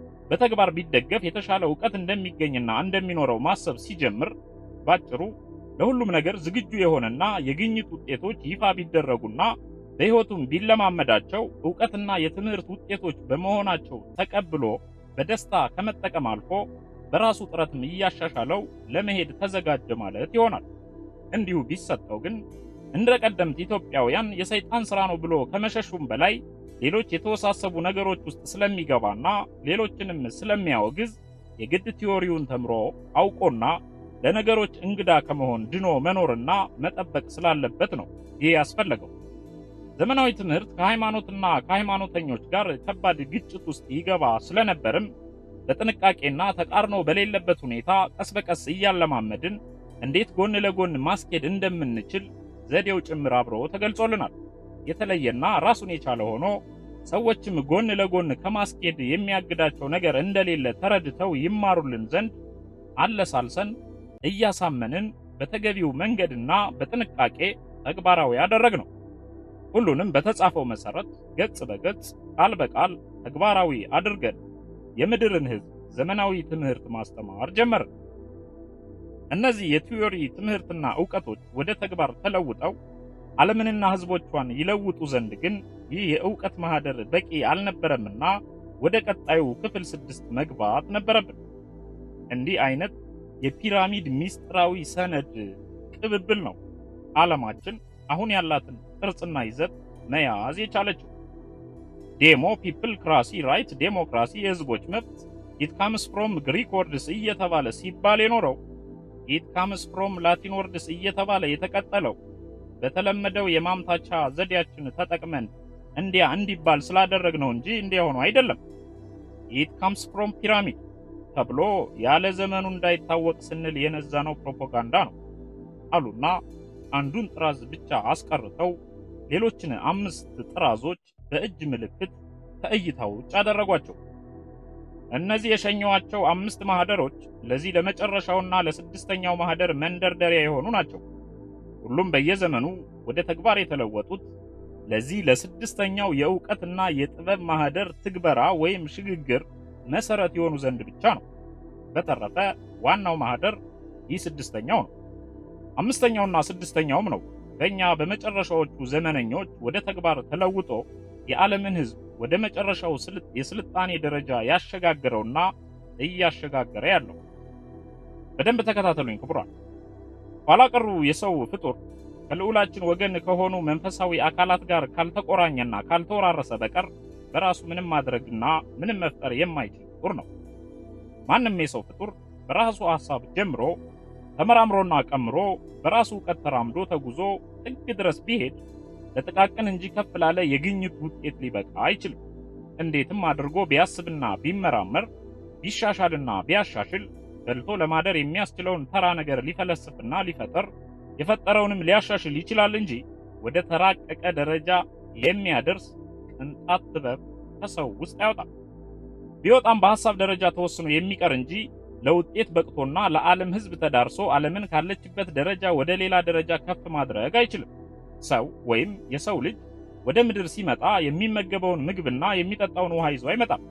S1: በተግባር ቢደገፍ የተሻለ እውቀት እንደሚገኝና እንደሚኖረው ማሰብ ሲጀምር ባጭሩ ለሁሉም ነገር ዝግጁ የሆነና የግኝት ውጤቶች ይፋ ቢደረጉና በሕይወቱም ቢለማመዳቸው እውቀትና የትምህርት ውጤቶች በመሆናቸው ተቀብሎ በደስታ ከመጠቀም አልፎ በራሱ ጥረትም እያሻሻለው ለመሄድ ተዘጋጀ ማለት ይሆናል። እንዲሁ ቢሰጠው ግን እንደ ቀደምት ኢትዮጵያውያን የሰይጣን ሥራ ነው ብሎ ከመሸሹም በላይ ሌሎች የተወሳሰቡ ነገሮች ውስጥ ስለሚገባና ሌሎችንም ስለሚያወግዝ የግድ ቲዎሪውን ተምሮ አውቆና ለነገሮች እንግዳ ከመሆን ድኖ መኖርና መጠበቅ ስላለበት ነው ይህ ያስፈለገው። ዘመናዊ ትምህርት ከሃይማኖትና ከሃይማኖተኞች ጋር ከባድ ግጭት ውስጥ ይገባ ስለነበርም በጥንቃቄና ተቃርኖ በሌለበት ሁኔታ ቀስ በቀስ እያለማመድን እንዴት ጎን ለጎን ማስኬድ እንደምንችል ዘዴው ጭምር አብሮ ተገልጾልናል። የተለየና ራሱን የቻለ ሆኖ ሰዎችም ጎን ለጎን ከማስኬድ የሚያግዳቸው ነገር እንደሌለ ተረድተው ይማሩልን ዘንድ አለሳልሰን እያሳመንን በተገቢው መንገድና በጥንቃቄ ተግባራዊ አደረግነው። ሁሉንም በተጻፈው መሰረት ገጽ በገጽ ቃል በቃል ተግባራዊ አድርገን የምድርን ሕዝብ ዘመናዊ ትምህርት ማስተማር ጀመርን። እነዚህ የቲዮሪ ትምህርትና ዕውቀቶች ወደ ተግባር ተለውጠው ዓለምንና ሕዝቦቿን ይለውጡ ዘንድ ግን ይህ የዕውቀት ማህደር በቂ አልነበረምና ወደ ቀጣዩ ክፍል ስድስት መግባት ነበረብን። እንዲህ አይነት የፒራሚድ ሚስጥራዊ ሰነድ ቅብብል ነው ዓለማችን አሁን ያላትን ቅርጽና ይዘት መያዝ የቻለችው። ዴሞ ፒፕል ክራሲ ራይት ዴሞክራሲ የህዝቦች መብት ኢት ካምስ ፍሮም ግሪክ ወርድስ እየተባለ ሲባል የኖረው ኢት ካምስ ፍሮም ላቲን ወርድስ እየተባለ የተቀጠለው በተለመደው የማምታቻ ዘዴያችን ተጠቅመን እንዲያ እንዲባል ስላደረግነው እንጂ እንዲያ ሆኖ አይደለም። ኢት ካምስ ፍሮም ፒራሚድ ተብሎ ያለ ዘመኑ እንዳይታወቅ ስንል የነዛነው ፕሮፓጋንዳ ነው አሉና አንዱን ጥራዝ ብቻ አስቀርተው ሌሎችን አምስት ጥራዞች በእጅ ምልክት ከእይታ ውጭ አደረጓቸው። እነዚህ የሸኘዋቸው አምስት ማህደሮች ለዚህ ለመጨረሻውና ለስድስተኛው ማህደር መንደርደሪያ የሆኑ ናቸው። ሁሉም በየዘመኑ ወደ ተግባር የተለወጡት ለዚህ ለስድስተኛው የዕውቀትና የጥበብ ማህደር ትግበራ ወይም ሽግግር መሰረት የሆኑ ዘንድ ብቻ ነው። በተረፈ ዋናው ማህደር ይህ ስድስተኛው ነው። አምስተኛውና ስድስተኛውም ነው በእኛ በመጨረሻዎቹ ዘመነኞች ወደ ተግባር ተለውጦ የዓለምን ሕዝብ ወደ መጨረሻው የስልጣኔ ደረጃ ያሸጋገረውና እያሸጋገረ ያለው። በደንብ ተከታተሉኝ ክቡራን። ኋላ ቀሩ የሰው ፍጡር ከልዑላችን ወገን ከሆኑ መንፈሳዊ አካላት ጋር ካልተቆራኘና ካልተወራረሰ በቀር በራሱ ምንም ማድረግና ምንም መፍጠር የማይችል ፍጡር ነው። ማንም የሰው ፍጡር በራሱ ሐሳብ ጀምሮ ተመራምሮና ቀምሮ በራሱ እውቀት ተራምዶ ተጉዞ ጥግ ድረስ ቢሄድ ለጥቃቅን እንጂ ከፍ ላለ የግኝት ውጤት ሊበቃ አይችልም። እንዴትም አድርጎ ቢያስብና ቢመራመር ቢሻሻልና ቢያሻሽል በልቶ ለማደር የሚያስችለውን ተራ ነገር ሊፈለስፍና ሊፈጠር የፈጠረውንም ሊያሻሽል ይችላል እንጂ ወደ ተራቀቀ ደረጃ የሚያደርስ ቅንጣት ጥበብ ከሰው ውስጥ አይወጣም። ቢወጣም በሐሳብ ደረጃ ተወስኖ የሚቀር እንጂ ለውጤት በቅቶና ለዓለም ሕዝብ ተዳርሶ ዓለምን ካለችበት ደረጃ ወደ ሌላ ደረጃ ከፍ ማድረግ አይችልም። ሰው ወይም የሰው ልጅ ወደ ምድር ሲመጣ የሚመገበውን ምግብና የሚጠጣውን ውሃ ይዞ አይመጣም።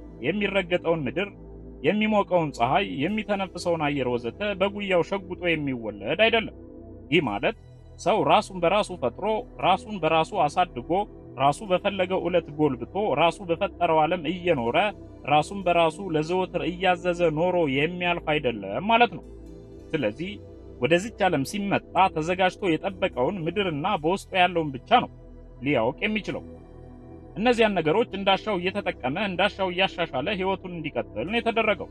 S1: የሚረገጠውን ምድር፣ የሚሞቀውን ፀሐይ፣ የሚተነፍሰውን አየር ወዘተ በጉያው ሸጉጦ የሚወለድ አይደለም። ይህ ማለት ሰው ራሱን በራሱ ፈጥሮ ራሱን በራሱ አሳድጎ ራሱ በፈለገው ዕለት ጎልብቶ ራሱ በፈጠረው ዓለም እየኖረ ራሱን በራሱ ለዘወትር እያዘዘ ኖሮ የሚያልፍ አይደለም ማለት ነው። ስለዚህ ወደዚች ዓለም ሲመጣ ተዘጋጅቶ የጠበቀውን ምድርና በውስጡ ያለውን ብቻ ነው ሊያውቅ የሚችለው። እነዚያን ነገሮች እንዳሻው እየተጠቀመ እንዳሻው እያሻሻለ ሕይወቱን እንዲቀጥል ነው የተደረገው።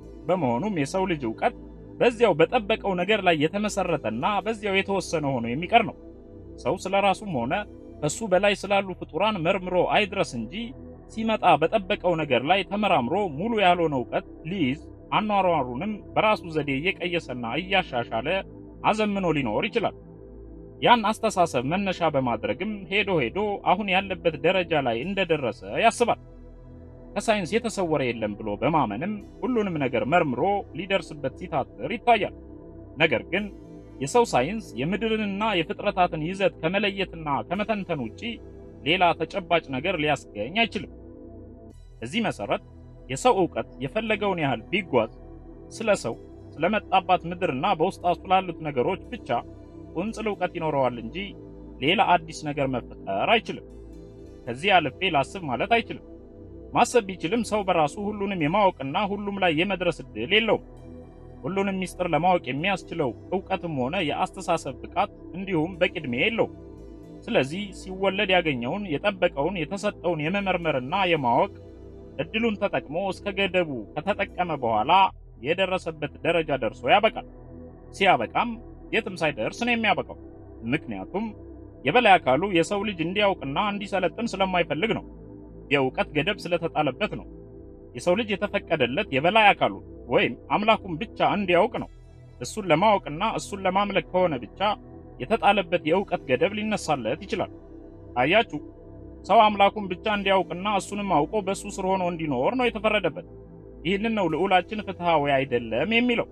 S1: በመሆኑም የሰው ልጅ ዕውቀት በዚያው በጠበቀው ነገር ላይ የተመሰረተና በዚያው የተወሰነ ሆኖ የሚቀር ነው። ሰው ስለ ራሱም ሆነ ከሱ በላይ ስላሉ ፍጡራን መርምሮ አይድረስ እንጂ ሲመጣ በጠበቀው ነገር ላይ ተመራምሮ ሙሉ ያልሆነ ዕውቀት ሊይዝ አኗሯሩንም በራሱ ዘዴ እየቀየሰና እያሻሻለ አዘምኖ ሊኖር ይችላል። ያን አስተሳሰብ መነሻ በማድረግም ሄዶ ሄዶ አሁን ያለበት ደረጃ ላይ እንደደረሰ ያስባል። ከሳይንስ የተሰወረ የለም ብሎ በማመንም ሁሉንም ነገር መርምሮ ሊደርስበት ሲታትር ይታያል። ነገር ግን የሰው ሳይንስ የምድርንና የፍጥረታትን ይዘት ከመለየትና ከመተንተን ውጪ ሌላ ተጨባጭ ነገር ሊያስገኝ አይችልም። በዚህ መሰረት የሰው ዕውቀት የፈለገውን ያህል ቢጓዝ ስለ ሰው ስለመጣባት ምድርና በውስጧ ስላሉት ነገሮች ብቻ ቁንጽል ዕውቀት ይኖረዋል እንጂ ሌላ አዲስ ነገር መፍጠር አይችልም። ከዚህ አልፌ ላስብ ማለት አይችልም። ማሰብ ቢችልም ሰው በራሱ ሁሉንም የማወቅና ሁሉም ላይ የመድረስ ዕድል የለውም። ሁሉንም ሚስጥር ለማወቅ የሚያስችለው ዕውቀትም ሆነ የአስተሳሰብ ብቃት እንዲሁም በቂ ዕድሜ የለውም። ስለዚህ ሲወለድ ያገኘውን የጠበቀውን የተሰጠውን የመመርመርና የማወቅ እድሉን ተጠቅሞ እስከ ገደቡ ከተጠቀመ በኋላ የደረሰበት ደረጃ ደርሶ ያበቃል። ሲያበቃም የትም ሳይደርስ ነው የሚያበቃው። ምክንያቱም የበላይ አካሉ የሰው ልጅ እንዲያውቅና እንዲሰለጥን ስለማይፈልግ ነው። የእውቀት ገደብ ስለተጣለበት ነው። የሰው ልጅ የተፈቀደለት የበላይ አካሉ ወይም አምላኩን ብቻ እንዲያውቅ ነው። እሱን ለማወቅና እሱን ለማምለክ ከሆነ ብቻ የተጣለበት የእውቀት ገደብ ሊነሳለት ይችላል። አያችሁ፣ ሰው አምላኩን ብቻ እንዲያውቅና እሱንም አውቆ በእሱ ስር ሆኖ እንዲኖር ነው የተፈረደበት። ይህንን ነው ልዑላችን ፍትሐዊ አይደለም የሚለው።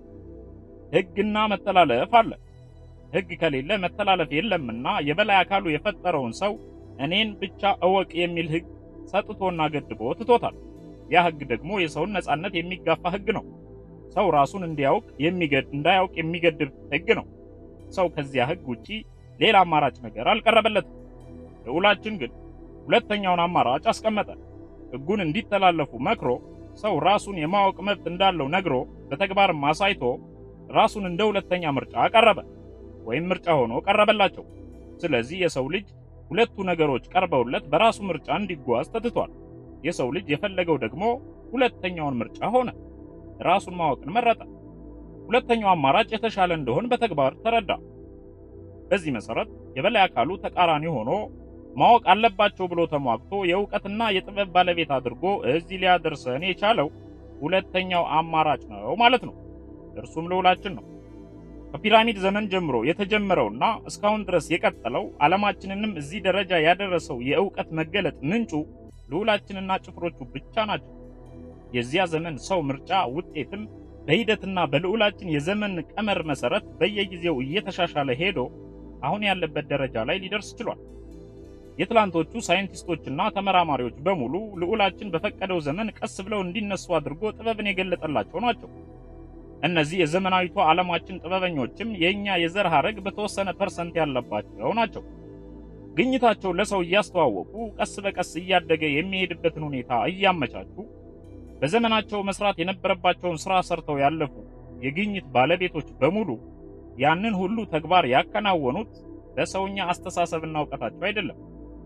S1: ሕግና መተላለፍ አለ። ሕግ ከሌለ መተላለፍ የለምና የበላይ አካሉ የፈጠረውን ሰው እኔን ብቻ እወቅ የሚል ሕግ ሰጥቶና ገድቦ ትቶታል። ያ ሕግ ደግሞ የሰውን ነጻነት የሚጋፋ ሕግ ነው። ሰው ራሱን እንዲያውቅ የሚገድ እንዳያውቅ የሚገድብ ሕግ ነው። ሰው ከዚያ ሕግ ውጪ ሌላ አማራጭ ነገር አልቀረበለትም። ልዑላችን ግን ሁለተኛውን አማራጭ አስቀመጠ። ሕጉን እንዲተላለፉ መክሮ ሰው ራሱን የማወቅ መብት እንዳለው ነግሮ በተግባርም አሳይቶ ራሱን እንደ ሁለተኛ ምርጫ ቀረበ ወይም ምርጫ ሆኖ ቀረበላቸው። ስለዚህ የሰው ልጅ ሁለቱ ነገሮች ቀርበውለት በራሱ ምርጫ እንዲጓዝ ተትቷል። የሰው ልጅ የፈለገው ደግሞ ሁለተኛውን ምርጫ ሆነ፣ ራሱን ማወቅን መረጠ። ሁለተኛው አማራጭ የተሻለ እንደሆን በተግባር ተረዳ። በዚህ መሰረት የበላይ አካሉ ተቃራኒ ሆኖ ማወቅ አለባቸው ብሎ ተሟግቶ የእውቀትና የጥበብ ባለቤት አድርጎ እዚህ ሊያደርሰን የቻለው ሁለተኛው አማራጭ ነው ማለት ነው። እርሱም ልዑላችን ነው። ከፒራሚድ ዘመን ጀምሮ የተጀመረውና እስካሁን ድረስ የቀጠለው ዓለማችንንም እዚህ ደረጃ ያደረሰው የእውቀት መገለጥ ምንጩ ልዑላችንና ጭፍሮቹ ብቻ ናቸው። የዚያ ዘመን ሰው ምርጫ ውጤትም በሂደትና በልዑላችን የዘመን ቀመር መሰረት በየጊዜው እየተሻሻለ ሄዶ አሁን ያለበት ደረጃ ላይ ሊደርስ ችሏል። የትላንቶቹ ሳይንቲስቶችና ተመራማሪዎች በሙሉ ልዑላችን በፈቀደው ዘመን ቀስ ብለው እንዲነሱ አድርጎ ጥበብን የገለጠላቸው ናቸው። እነዚህ የዘመናዊቷ ዓለማችን ጥበበኞችም የእኛ የዘር ሐረግ በተወሰነ ፐርሰንት ያለባቸው ናቸው። ግኝታቸው ለሰው እያስተዋወቁ ቀስ በቀስ እያደገ የሚሄድበትን ሁኔታ እያመቻቹ በዘመናቸው መስራት የነበረባቸውን ሥራ ሰርተው ያለፉ የግኝት ባለቤቶች በሙሉ ያንን ሁሉ ተግባር ያከናወኑት በሰውኛ አስተሳሰብና እውቀታቸው አይደለም።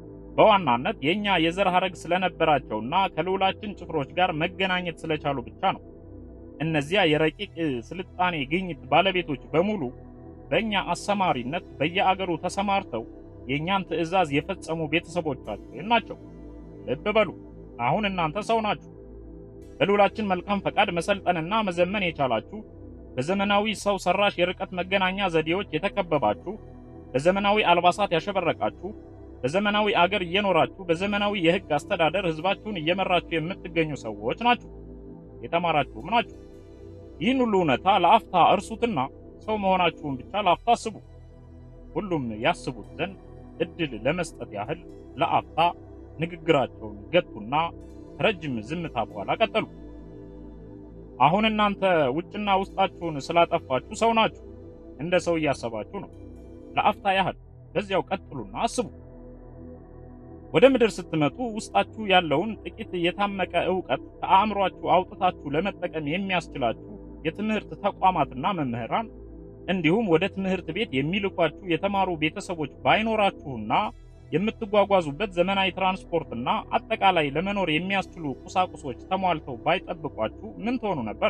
S1: በዋናነት የእኛ የዘር ሐረግ ስለነበራቸውና ከልዑላችን ጭፍሮች ጋር መገናኘት ስለቻሉ ብቻ ነው። እነዚያ የረቂቅ ስልጣኔ ግኝት ባለቤቶች በሙሉ በእኛ አሰማሪነት በየአገሩ ተሰማርተው የእኛን ትዕዛዝ የፈጸሙ ቤተሰቦቻችን ናቸው። ልብ በሉ፣ አሁን እናንተ ሰው ናችሁ። በልዑላችን መልካም ፈቃድ መሰልጠንና መዘመን የቻላችሁ በዘመናዊ ሰው ሰራሽ የርቀት መገናኛ ዘዴዎች የተከበባችሁ በዘመናዊ አልባሳት ያሸበረቃችሁ በዘመናዊ አገር እየኖራችሁ በዘመናዊ የሕግ አስተዳደር ሕዝባችሁን እየመራችሁ የምትገኙ ሰዎች ናችሁ። የተማራችሁም ናችሁ። ይህን ሁሉ እውነታ ለአፍታ እርሱትና ሰው መሆናችሁን ብቻ ለአፍታ አስቡ። ሁሉም ያስቡት ዘንድ እድል ለመስጠት ያህል ለአፍታ ንግግራቸውን ገቱና ከረጅም ዝምታ በኋላ ቀጠሉ። አሁን እናንተ ውጭና ውስጣችሁን ስላጠፋችሁ ሰው ናችሁ። እንደ ሰው እያሰባችሁ ነው። ለአፍታ ያህል በዚያው ቀጥሉና አስቡ። ወደ ምድር ስትመጡ ውስጣችሁ ያለውን ጥቂት የታመቀ ዕውቀት ከአእምሯችሁ አውጥታችሁ ለመጠቀም የሚያስችላችሁ የትምህርት ተቋማትና መምህራን እንዲሁም ወደ ትምህርት ቤት የሚልኳችሁ የተማሩ ቤተሰቦች ባይኖራችሁና የምትጓጓዙበት ዘመናዊ ትራንስፖርትና አጠቃላይ ለመኖር የሚያስችሉ ቁሳቁሶች ተሟልተው ባይጠብቋችሁ ምን ትሆኑ ነበር?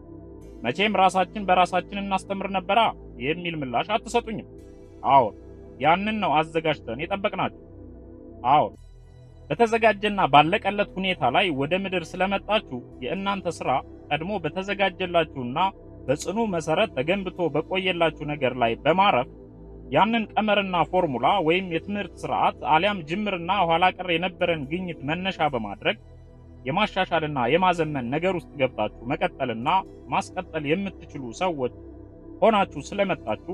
S1: መቼም ራሳችን በራሳችን እናስተምር ነበራ የሚል ምላሽ አትሰጡኝም። አዎን፣ ያንን ነው አዘጋጅተን የጠበቅናችሁ። አዎን፣ በተዘጋጀና ባለቀለት ሁኔታ ላይ ወደ ምድር ስለመጣችሁ የእናንተ ሥራ ቀድሞ በተዘጋጀላችሁና በጽኑ መሰረት ተገንብቶ በቆየላችሁ ነገር ላይ በማረፍ ያንን ቀመርና ፎርሙላ ወይም የትምህርት ስርዓት አሊያም ጅምርና ኋላ ቀር የነበረን ግኝት መነሻ በማድረግ የማሻሻልና የማዘመን ነገር ውስጥ ገብታችሁ መቀጠልና ማስቀጠል የምትችሉ ሰዎች ሆናችሁ ስለመጣችሁ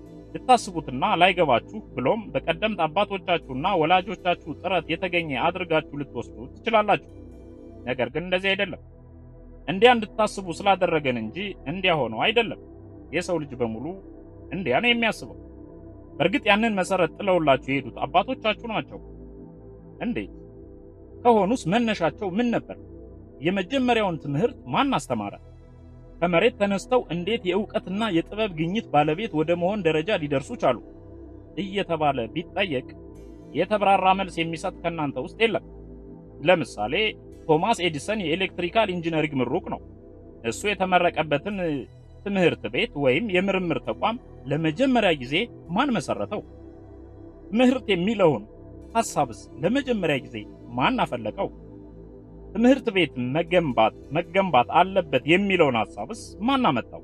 S1: ልታስቡትና ላይገባችሁ ብሎም በቀደምት አባቶቻችሁና ወላጆቻችሁ ጥረት የተገኘ አድርጋችሁ ልትወስዱ ትችላላችሁ። ነገር ግን እንደዚህ አይደለም። እንዲያ እንድታስቡ ስላደረገን እንጂ እንዲያ ሆነው አይደለም። የሰው ልጅ በሙሉ እንዲያ ነው የሚያስበው። በእርግጥ ያንን መሰረት ጥለውላችሁ የሄዱት አባቶቻችሁ ናቸው። እንዴት ከሆኑስ መነሻቸው ምን ነበር? የመጀመሪያውን ትምህርት ማን አስተማረ? ከመሬት ተነስተው እንዴት የእውቀትና የጥበብ ግኝት ባለቤት ወደ መሆን ደረጃ ሊደርሱ ቻሉ? እየተባለ ቢጠየቅ የተብራራ መልስ የሚሰጥ ከእናንተ ውስጥ የለም። ለምሳሌ ቶማስ ኤዲሰን የኤሌክትሪካል ኢንጂነሪንግ ምሩቅ ነው። እሱ የተመረቀበትን ትምህርት ቤት ወይም የምርምር ተቋም ለመጀመሪያ ጊዜ ማን መሰረተው? ትምህርት የሚለውን ሐሳብስ ለመጀመሪያ ጊዜ ማን አፈለቀው? ትምህርት ቤት መገንባት መገንባት አለበት የሚለውን ሐሳብስ ማን አመጣው?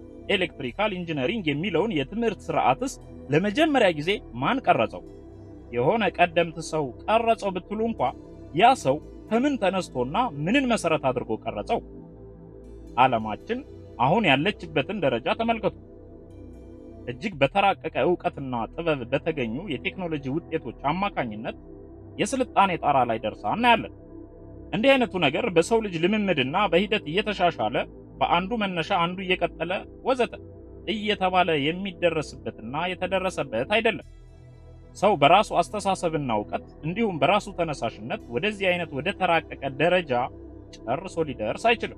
S1: ኤሌክትሪካል ኢንጂነሪንግ የሚለውን የትምህርት ስርዓትስ ለመጀመሪያ ጊዜ ማን ቀረጸው? የሆነ ቀደምት ሰው ቀረጸው ብትሉ እንኳ ያ ሰው ከምን ተነስቶና ምንን መሰረት አድርጎ ቀረጸው? ዓለማችን አሁን ያለችበትን ደረጃ ተመልከቱ። እጅግ በተራቀቀ ዕውቀትና ጥበብ በተገኙ የቴክኖሎጂ ውጤቶች አማካኝነት የስልጣኔ ጣራ ላይ ደርሳ እናያለን። እንዲህ አይነቱ ነገር በሰው ልጅ ልምምድና በሂደት እየተሻሻለ በአንዱ መነሻ አንዱ እየቀጠለ ወዘተ እየተባለ የሚደረስበትና የተደረሰበት አይደለም። ሰው በራሱ አስተሳሰብና እውቀት እንዲሁም በራሱ ተነሳሽነት ወደዚህ አይነት ወደ ተራቀቀ ደረጃ ጨርሶ ሊደርስ አይችልም።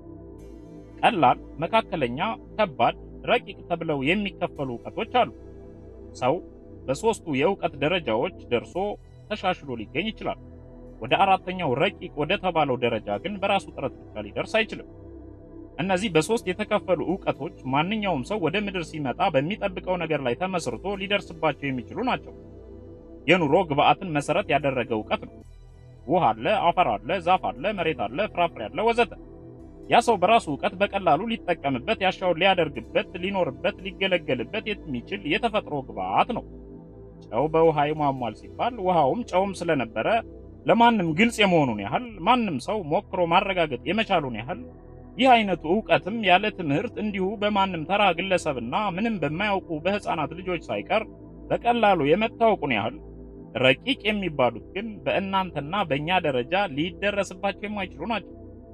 S1: ቀላል፣ መካከለኛ፣ ከባድ፣ ረቂቅ ተብለው የሚከፈሉ እውቀቶች አሉ። ሰው በሦስቱ የእውቀት ደረጃዎች ደርሶ ተሻሽሎ ሊገኝ ይችላል። ወደ አራተኛው ረቂቅ ወደ ተባለው ደረጃ ግን በራሱ ጥረት ብቻ ሊደርስ አይችልም። እነዚህ በሶስት የተከፈሉ ዕውቀቶች ማንኛውም ሰው ወደ ምድር ሲመጣ በሚጠብቀው ነገር ላይ ተመስርቶ ሊደርስባቸው የሚችሉ ናቸው። የኑሮ ግብአትን መሰረት ያደረገ ዕውቀት ነው። ውሃ አለ፣ አፈር አለ፣ ዛፍ አለ፣ መሬት አለ፣ ፍራፍሬ አለ፣ ወዘተ። ያ ሰው በራሱ ዕውቀት በቀላሉ ሊጠቀምበት፣ ያሻውን ሊያደርግበት፣ ሊኖርበት፣ ሊገለገልበት የሚችል የተፈጥሮ ግብአት ነው። ጨው በውሃ ይሟሟል ሲባል ውሃውም ጨውም ስለነበረ ለማንም ግልጽ የመሆኑን ያህል ማንም ሰው ሞክሮ ማረጋገጥ የመቻሉን ያህል ይህ አይነቱ ዕውቀትም ያለ ትምህርት እንዲሁ በማንም ተራ ግለሰብና ምንም በማያውቁ በሕፃናት ልጆች ሳይቀር በቀላሉ የመታወቁን ያህል ረቂቅ የሚባሉት ግን በእናንተና በእኛ ደረጃ ሊደረስባቸው የማይችሉ ናቸው።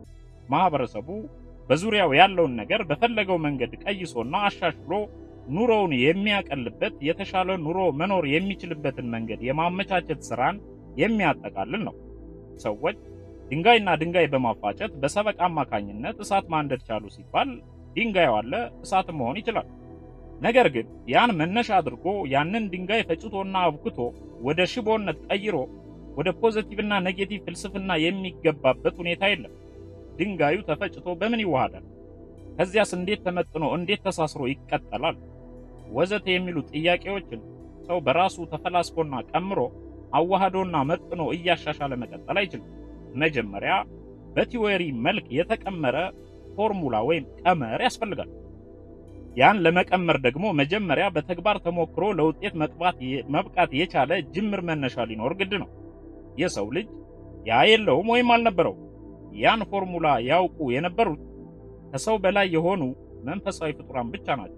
S1: ማህበረሰቡ በዙሪያው ያለውን ነገር በፈለገው መንገድ ቀይሶና አሻሽሎ ኑሮውን የሚያቀልበት የተሻለ ኑሮ መኖር የሚችልበትን መንገድ የማመቻቸት ስራን የሚያጠቃልል ነው። ሰዎች ድንጋይና ድንጋይ በማፋጨት በሰበቅ አማካኝነት እሳት ማንደድ ቻሉ ሲባል ድንጋዩ አለ፣ እሳት መሆን ይችላል። ነገር ግን ያን መነሻ አድርጎ ያንን ድንጋይ ፈጭቶና አብክቶ ወደ ሽቦነት ቀይሮ ወደ ፖዚቲቭና ኔጌቲቭ ፍልስፍና የሚገባበት ሁኔታ የለም። ድንጋዩ ተፈጭቶ በምን ይዋሃዳል? ከዚያስ እንዴት ተመጥኖ እንዴት ተሳስሮ ይቀጠላል? ወዘተ የሚሉ ጥያቄዎችን ሰው በራሱ ተፈላስፎና ቀምሮ አዋህዶና መጥኖ እያሻሻለ መቀጠል አይችልም። መጀመሪያ በቲዎሪ መልክ የተቀመረ ፎርሙላ ወይም ቀመር ያስፈልጋል። ያን ለመቀመር ደግሞ መጀመሪያ በተግባር ተሞክሮ ለውጤት መብቃት የቻለ ጅምር መነሻ ሊኖር ግድ ነው። የሰው ልጅ ያ የለውም ወይም አልነበረው። ያን ፎርሙላ ያውቁ የነበሩት ከሰው በላይ የሆኑ መንፈሳዊ ፍጡራን ብቻ ናቸው።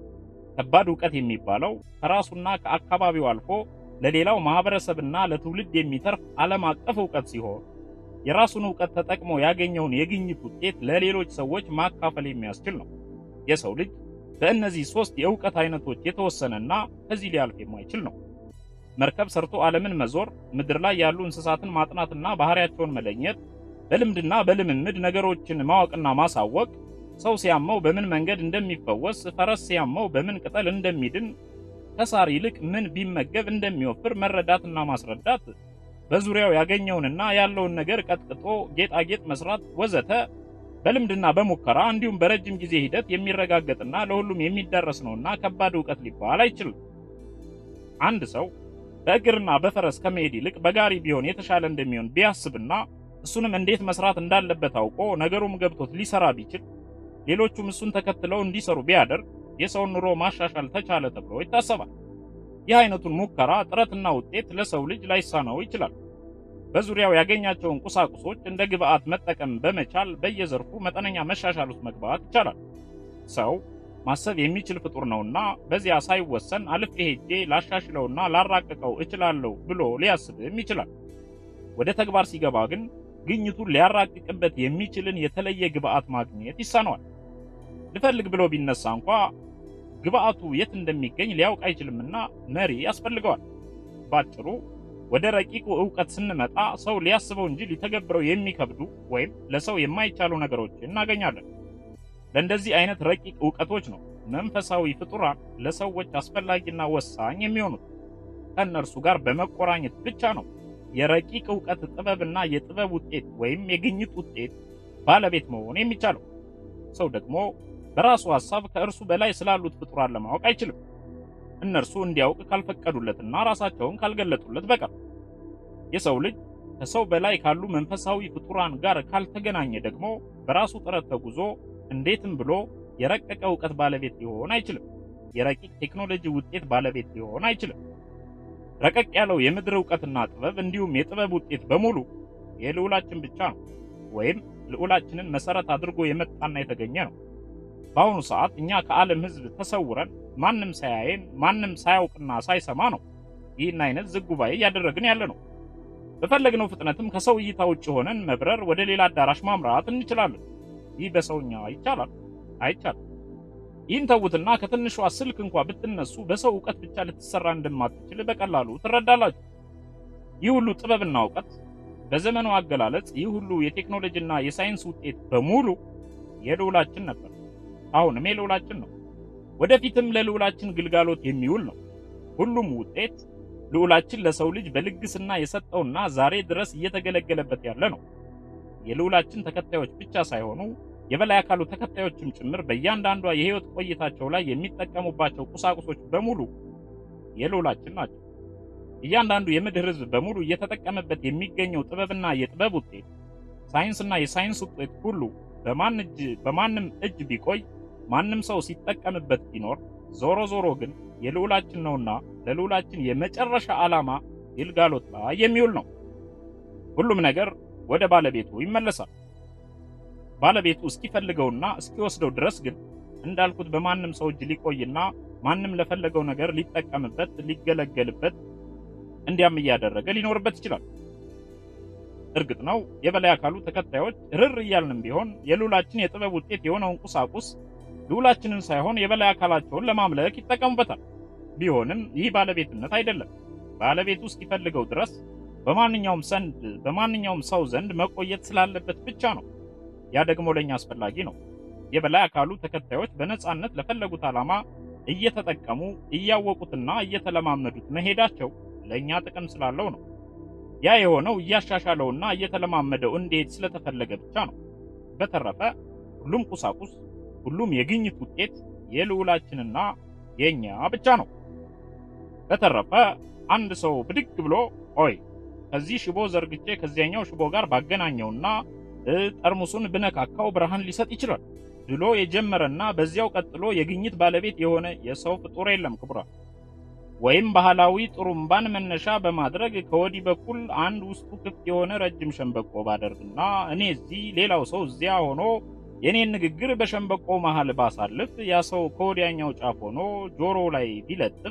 S1: ከባድ ዕውቀት የሚባለው ከራሱና ከአካባቢው አልፎ ለሌላው ማህበረሰብና ለትውልድ የሚተርፍ ዓለም አቀፍ ዕውቀት ሲሆን የራሱን ዕውቀት ተጠቅሞ ያገኘውን የግኝት ውጤት ለሌሎች ሰዎች ማካፈል የሚያስችል ነው። የሰው ልጅ በእነዚህ ሶስት የዕውቀት አይነቶች የተወሰነና ከዚህ ሊያልፍ የማይችል ነው። መርከብ ሰርቶ ዓለምን መዞር፣ ምድር ላይ ያሉ እንስሳትን ማጥናትና ባህሪያቸውን መለየት፣ በልምድና በልምምድ ነገሮችን ማወቅና ማሳወቅ፣ ሰው ሲያመው በምን መንገድ እንደሚፈወስ፣ ፈረስ ሲያመው በምን ቅጠል እንደሚድን፣ ከሳር ይልቅ ምን ቢመገብ እንደሚወፍር መረዳትና ማስረዳት፣ በዙሪያው ያገኘውንና ያለውን ነገር ቀጥቅጦ ጌጣጌጥ መስራት ወዘተ በልምድና በሙከራ እንዲሁም በረጅም ጊዜ ሂደት የሚረጋገጥና ለሁሉም የሚዳረስ ነውና ከባድ ዕውቀት ሊባል አይችልም። አንድ ሰው በእግርና በፈረስ ከመሄድ ይልቅ በጋሪ ቢሆን የተሻለ እንደሚሆን ቢያስብና እሱንም እንዴት መስራት እንዳለበት አውቆ ነገሩም ገብቶት ሊሰራ ቢችል ሌሎቹም እሱን ተከትለው እንዲሰሩ ቢያደርግ የሰውን ኑሮ ማሻሻል ተቻለ ተብሎ ይታሰባል። ይህ አይነቱን ሙከራ ጥረትና ውጤት ለሰው ልጅ ላይሳነው ይችላል። በዙሪያው ያገኛቸውን ቁሳቁሶች እንደ ግብአት መጠቀም በመቻል በየዘርፉ መጠነኛ መሻሻል ውስጥ መግባት ይቻላል። ሰው ማሰብ የሚችል ፍጡር ነውና በዚያ ሳይወሰን አልፌ ሄጄ ላሻሽለውና ላራቅቀው እችላለሁ ብሎ ሊያስብም ይችላል። ወደ ተግባር ሲገባ ግን ግኝቱን ሊያራቅቅበት የሚችልን የተለየ ግብአት ማግኘት ይሳነዋል። ልፈልግ ብሎ ቢነሳ እንኳ ግብአቱ የት እንደሚገኝ ሊያውቅ አይችልምና መሪ ያስፈልገዋል። ባጭሩ ወደ ረቂቁ ዕውቀት ስንመጣ ሰው ሊያስበው እንጂ ሊተገብረው የሚከብዱ ወይም ለሰው የማይቻሉ ነገሮችን እናገኛለን። ለእንደዚህ አይነት ረቂቅ ዕውቀቶች ነው መንፈሳዊ ፍጡራን ለሰዎች አስፈላጊና ወሳኝ የሚሆኑት። ከእነርሱ ጋር በመቆራኘት ብቻ ነው የረቂቅ ዕውቀት ጥበብና የጥበብ ውጤት ወይም የግኝት ውጤት ባለቤት መሆን የሚቻለው። ሰው ደግሞ በራሱ ሐሳብ ከእርሱ በላይ ስላሉት ፍጡራን ለማወቅ አይችልም። እነርሱ እንዲያውቅ ካልፈቀዱለትና ራሳቸውን ካልገለጡለት በቀር የሰው ልጅ ከሰው በላይ ካሉ መንፈሳዊ ፍጡራን ጋር ካልተገናኘ ደግሞ በራሱ ጥረት ተጉዞ እንዴትም ብሎ የረቀቀ ዕውቀት ባለቤት ሊሆን አይችልም። የረቂቅ ቴክኖሎጂ ውጤት ባለቤት ሊሆን አይችልም። ረቀቅ ያለው የምድር ዕውቀትና ጥበብ እንዲሁም የጥበብ ውጤት በሙሉ የልዑላችን ብቻ ነው፣ ወይም ልዑላችንን መሰረት አድርጎ የመጣና የተገኘ ነው። በአሁኑ ሰዓት እኛ ከዓለም ሕዝብ ተሰውረን ማንም ሳያየን ማንም ሳያውቅና ሳይሰማ ነው ይህን አይነት ዝግ ጉባኤ እያደረግን ያለ ነው። በፈለግነው ፍጥነትም ከሰው እይታ ውጭ ሆነን መብረር፣ ወደ ሌላ አዳራሽ ማምራት እንችላለን። ይህ በሰውኛ ይቻላል? አይቻልም። ይህን ተዉትና ከትንሿ ስልክ እንኳ ብትነሱ በሰው እውቀት ብቻ ልትሰራ እንደማትችል በቀላሉ ትረዳላችሁ። ይህ ሁሉ ጥበብና እውቀት በዘመኑ አገላለጽ ይህ ሁሉ የቴክኖሎጂና የሳይንስ ውጤት በሙሉ የልዑላችን ነበር። አሁንም የልዑላችን ነው። ወደፊትም ለልዑላችን ግልጋሎት የሚውል ነው። ሁሉም ውጤት ልዑላችን ለሰው ልጅ በልግስና የሰጠውና ዛሬ ድረስ እየተገለገለበት ያለ ነው። የልዑላችን ተከታዮች ብቻ ሳይሆኑ የበላይ አካሉ ተከታዮችም ጭምር በእያንዳንዷ የሕይወት ቆይታቸው ላይ የሚጠቀሙባቸው ቁሳቁሶች በሙሉ የልዑላችን ናቸው። እያንዳንዱ የምድር ሕዝብ በሙሉ እየተጠቀመበት የሚገኘው ጥበብና የጥበብ ውጤት፣ ሳይንስና የሳይንስ ውጤት ሁሉ በማን እጅ በማንም እጅ ቢቆይ ማንም ሰው ሲጠቀምበት ቢኖር ዞሮ ዞሮ ግን የልዑላችን ነውና ለልዑላችን የመጨረሻ ዓላማ ግልጋሎት ላይ የሚውል ነው። ሁሉም ነገር ወደ ባለቤቱ ይመለሳል። ባለቤቱ እስኪፈልገውና እስኪወስደው ድረስ ግን እንዳልኩት በማንም ሰው እጅ ሊቆይና ማንም ለፈለገው ነገር ሊጠቀምበት፣ ሊገለገልበት እንዲያም እያደረገ ሊኖርበት ይችላል። እርግጥ ነው የበላይ አካሉ ተከታዮች ርር እያልንም ቢሆን የልዑላችን የጥበብ ውጤት የሆነውን ቁሳቁስ ልዑላችንን ሳይሆን የበላይ አካላቸውን ለማምለክ ይጠቀሙበታል። ቢሆንም ይህ ባለቤትነት አይደለም። ባለቤቱ እስኪፈልገው ድረስ በማንኛውም ዘንድ በማንኛውም ሰው ዘንድ መቆየት ስላለበት ብቻ ነው። ያ ደግሞ ለኛ አስፈላጊ ነው። የበላይ አካሉ ተከታዮች በነጻነት ለፈለጉት ዓላማ እየተጠቀሙ እያወቁትና እየተለማመዱት መሄዳቸው ለኛ ጥቅም ስላለው ነው። ያ የሆነው እያሻሻለውና እየተለማመደው እንዲሄድ ስለተፈለገ ብቻ ነው። በተረፈ ሁሉም ቁሳቁስ ሁሉም የግኝት ውጤት የልዑላችንና የኛ ብቻ ነው። በተረፈ አንድ ሰው ብድግ ብሎ ኦይ ከዚህ ሽቦ ዘርግቼ ከዚያኛው ሽቦ ጋር ባገናኘውና ጠርሙሱን ብነካካው ብርሃን ሊሰጥ ይችላል ብሎ የጀመረና በዚያው ቀጥሎ የግኝት ባለቤት የሆነ የሰው ፍጡር የለም ክቡራን። ወይም ባህላዊ ጥሩምባን መነሻ በማድረግ ከወዲህ በኩል አንድ ውስጡ ክፍት የሆነ ረጅም ሸንበቆ ባደርግና እኔ እዚህ ሌላው ሰው እዚያ ሆኖ የኔን ንግግር በሸንበቆ መሃል ባሳልፍ ያ ሰው ከወዲያኛው ጫፍ ሆኖ ጆሮ ላይ ቢለጥፍ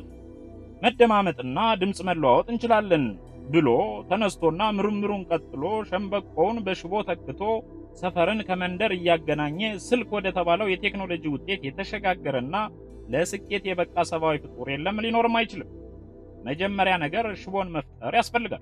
S1: መደማመጥና ድምፅ መለዋወጥ እንችላለን ብሎ ተነስቶና ምርምሩን ቀጥሎ ሸንበቆውን በሽቦ ተክቶ ሰፈርን ከመንደር እያገናኘ ስልክ ወደ ተባለው የቴክኖሎጂ ውጤት የተሸጋገረና ለስኬት የበቃ ሰብአዊ ፍጡር የለም፣ ሊኖርም አይችልም። መጀመሪያ ነገር ሽቦን መፍጠር ያስፈልጋል።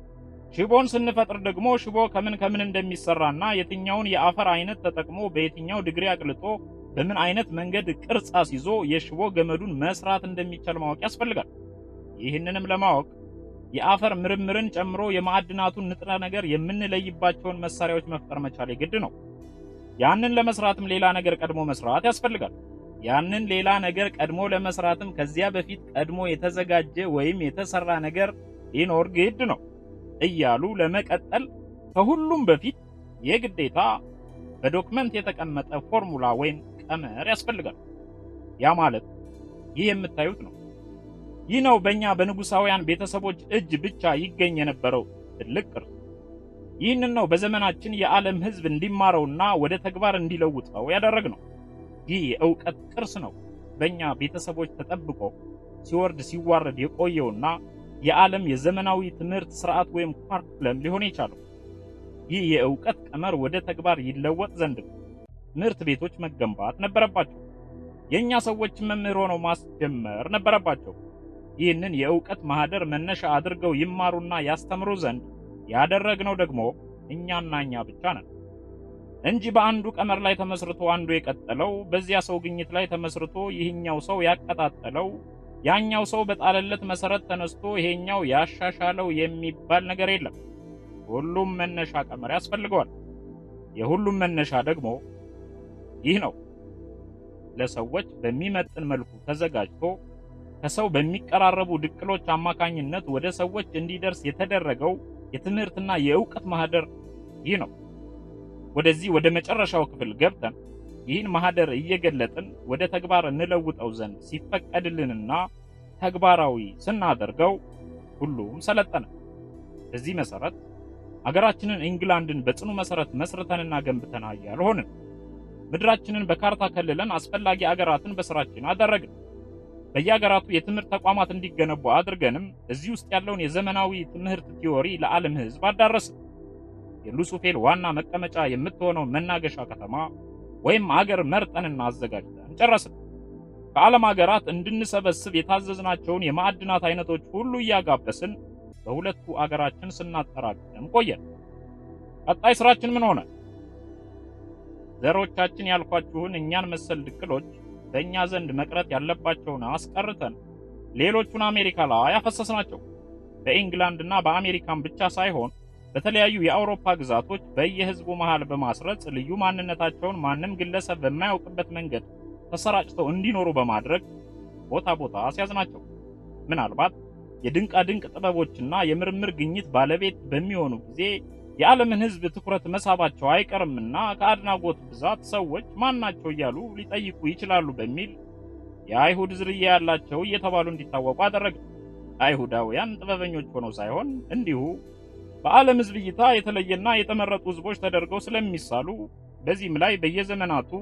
S1: ሽቦን ስንፈጥር ደግሞ ሽቦ ከምን ከምን እንደሚሰራና የትኛውን የአፈር አይነት ተጠቅሞ በየትኛው ድግሪ አቅልጦ በምን አይነት መንገድ ቅርጽ አስይዞ የሽቦ ገመዱን መስራት እንደሚቻል ማወቅ ያስፈልጋል። ይህንንም ለማወቅ የአፈር ምርምርን ጨምሮ የማዕድናቱን ንጥረ ነገር የምንለይባቸውን መሳሪያዎች መፍጠር መቻል የግድ ነው። ያንን ለመስራትም ሌላ ነገር ቀድሞ መስራት ያስፈልጋል። ያንን ሌላ ነገር ቀድሞ ለመስራትም ከዚያ በፊት ቀድሞ የተዘጋጀ ወይም የተሰራ ነገር ሊኖር ግድ ነው እያሉ ለመቀጠል ከሁሉም በፊት የግዴታ በዶክመንት የተቀመጠ ፎርሙላ ወይም ቀመር ያስፈልጋል። ያ ማለት ይህ የምታዩት ነው። ይህ ነው በእኛ በንጉሳውያን ቤተሰቦች እጅ ብቻ ይገኝ የነበረው ትልቅ ቅርስ። ይህንን ነው በዘመናችን የዓለም ሕዝብ እንዲማረውና ወደ ተግባር እንዲለውጠው ያደረግነው። ይህ የእውቀት ቅርስ ነው በእኛ ቤተሰቦች ተጠብቆ ሲወርድ ሲዋረድ የቆየውና የዓለም የዘመናዊ ትምህርት ስርዓት ወይም ካሪኩለም ሊሆን የቻለው። ይህ የእውቀት ቀመር ወደ ተግባር ይለወጥ ዘንድ ትምህርት ቤቶች መገንባት ነበረባቸው። የእኛ ሰዎች መምህር ሆነው ማስጀመር ነበረባቸው። ይህንን የእውቀት ማህደር መነሻ አድርገው ይማሩና ያስተምሩ ዘንድ ያደረግነው ደግሞ እኛና እኛ ብቻ ነን እንጂ በአንዱ ቀመር ላይ ተመስርቶ አንዱ የቀጠለው፣ በዚያ ሰው ግኝት ላይ ተመስርቶ ይህኛው ሰው ያቀጣጠለው፣ ያኛው ሰው በጣለለት መሰረት ተነስቶ ይሄኛው ያሻሻለው የሚባል ነገር የለም። ሁሉም መነሻ ቀመር ያስፈልገዋል። የሁሉም መነሻ ደግሞ ይህ ነው። ለሰዎች በሚመጥን መልኩ ተዘጋጅቶ ከሰው በሚቀራረቡ ድቅሎች አማካኝነት ወደ ሰዎች እንዲደርስ የተደረገው የትምህርትና የእውቀት ማህደር ይህ ነው። ወደዚህ ወደ መጨረሻው ክፍል ገብተን ይህን ማህደር እየገለጥን ወደ ተግባር እንለውጠው ዘንድ ሲፈቀድልንና ተግባራዊ ስናደርገው ሁሉም ሰለጠነ። በዚህ መሰረት አገራችንን ኢንግላንድን በጽኑ መሰረት መስርተንና ገንብተን ኃያል ሆንን። ምድራችንን በካርታ ከልለን አስፈላጊ አገራትን በስራችን አደረግን። በየአገራቱ የትምህርት ተቋማት እንዲገነቡ አድርገንም እዚህ ውስጥ ያለውን የዘመናዊ ትምህርት ቲዎሪ ለዓለም ሕዝብ አዳረስን። የሉሱፌል ዋና መቀመጫ የምትሆነው መናገሻ ከተማ ወይም አገር መርጠንና አዘጋጅተን ጨረስን። ከዓለም አገራት እንድንሰበስብ የታዘዝናቸውን የማዕድናት አይነቶች ሁሉ እያጋበስን በሁለቱ አገራችን ስናጠራቅም ቆየን። ቀጣይ ስራችን ምን ሆነ? ዘሮቻችን ያልኳችሁን እኛን መሰል ድክሎች በእኛ ዘንድ መቅረት ያለባቸውን አስቀርተን ሌሎቹን አሜሪካ ላይ ያፈሰስናቸው። በኢንግላንድና በአሜሪካን ብቻ ሳይሆን በተለያዩ የአውሮፓ ግዛቶች በየህዝቡ መሃል በማስረጽ ልዩ ማንነታቸውን ማንም ግለሰብ በማያውቅበት መንገድ ተሰራጭተው እንዲኖሩ በማድረግ ቦታ ቦታ አስያዝናቸው። ምናልባት የድንቃ ድንቅ ጥበቦችና የምርምር ግኝት ባለቤት በሚሆኑ ጊዜ የዓለምን ህዝብ ትኩረት መሳባቸው አይቀርምና ከአድናጎት ብዛት ሰዎች ማናቸው እያሉ ሊጠይቁ ይችላሉ በሚል የአይሁድ ዝርያ ያላቸው እየተባሉ እንዲታወቁ አደረገ። አይሁዳውያን ጥበበኞች ሆነው ሳይሆን እንዲሁ በዓለም ህዝብ እይታ የተለየና የተመረጡ ህዝቦች ተደርገው ስለሚሳሉ በዚህም ላይ በየዘመናቱ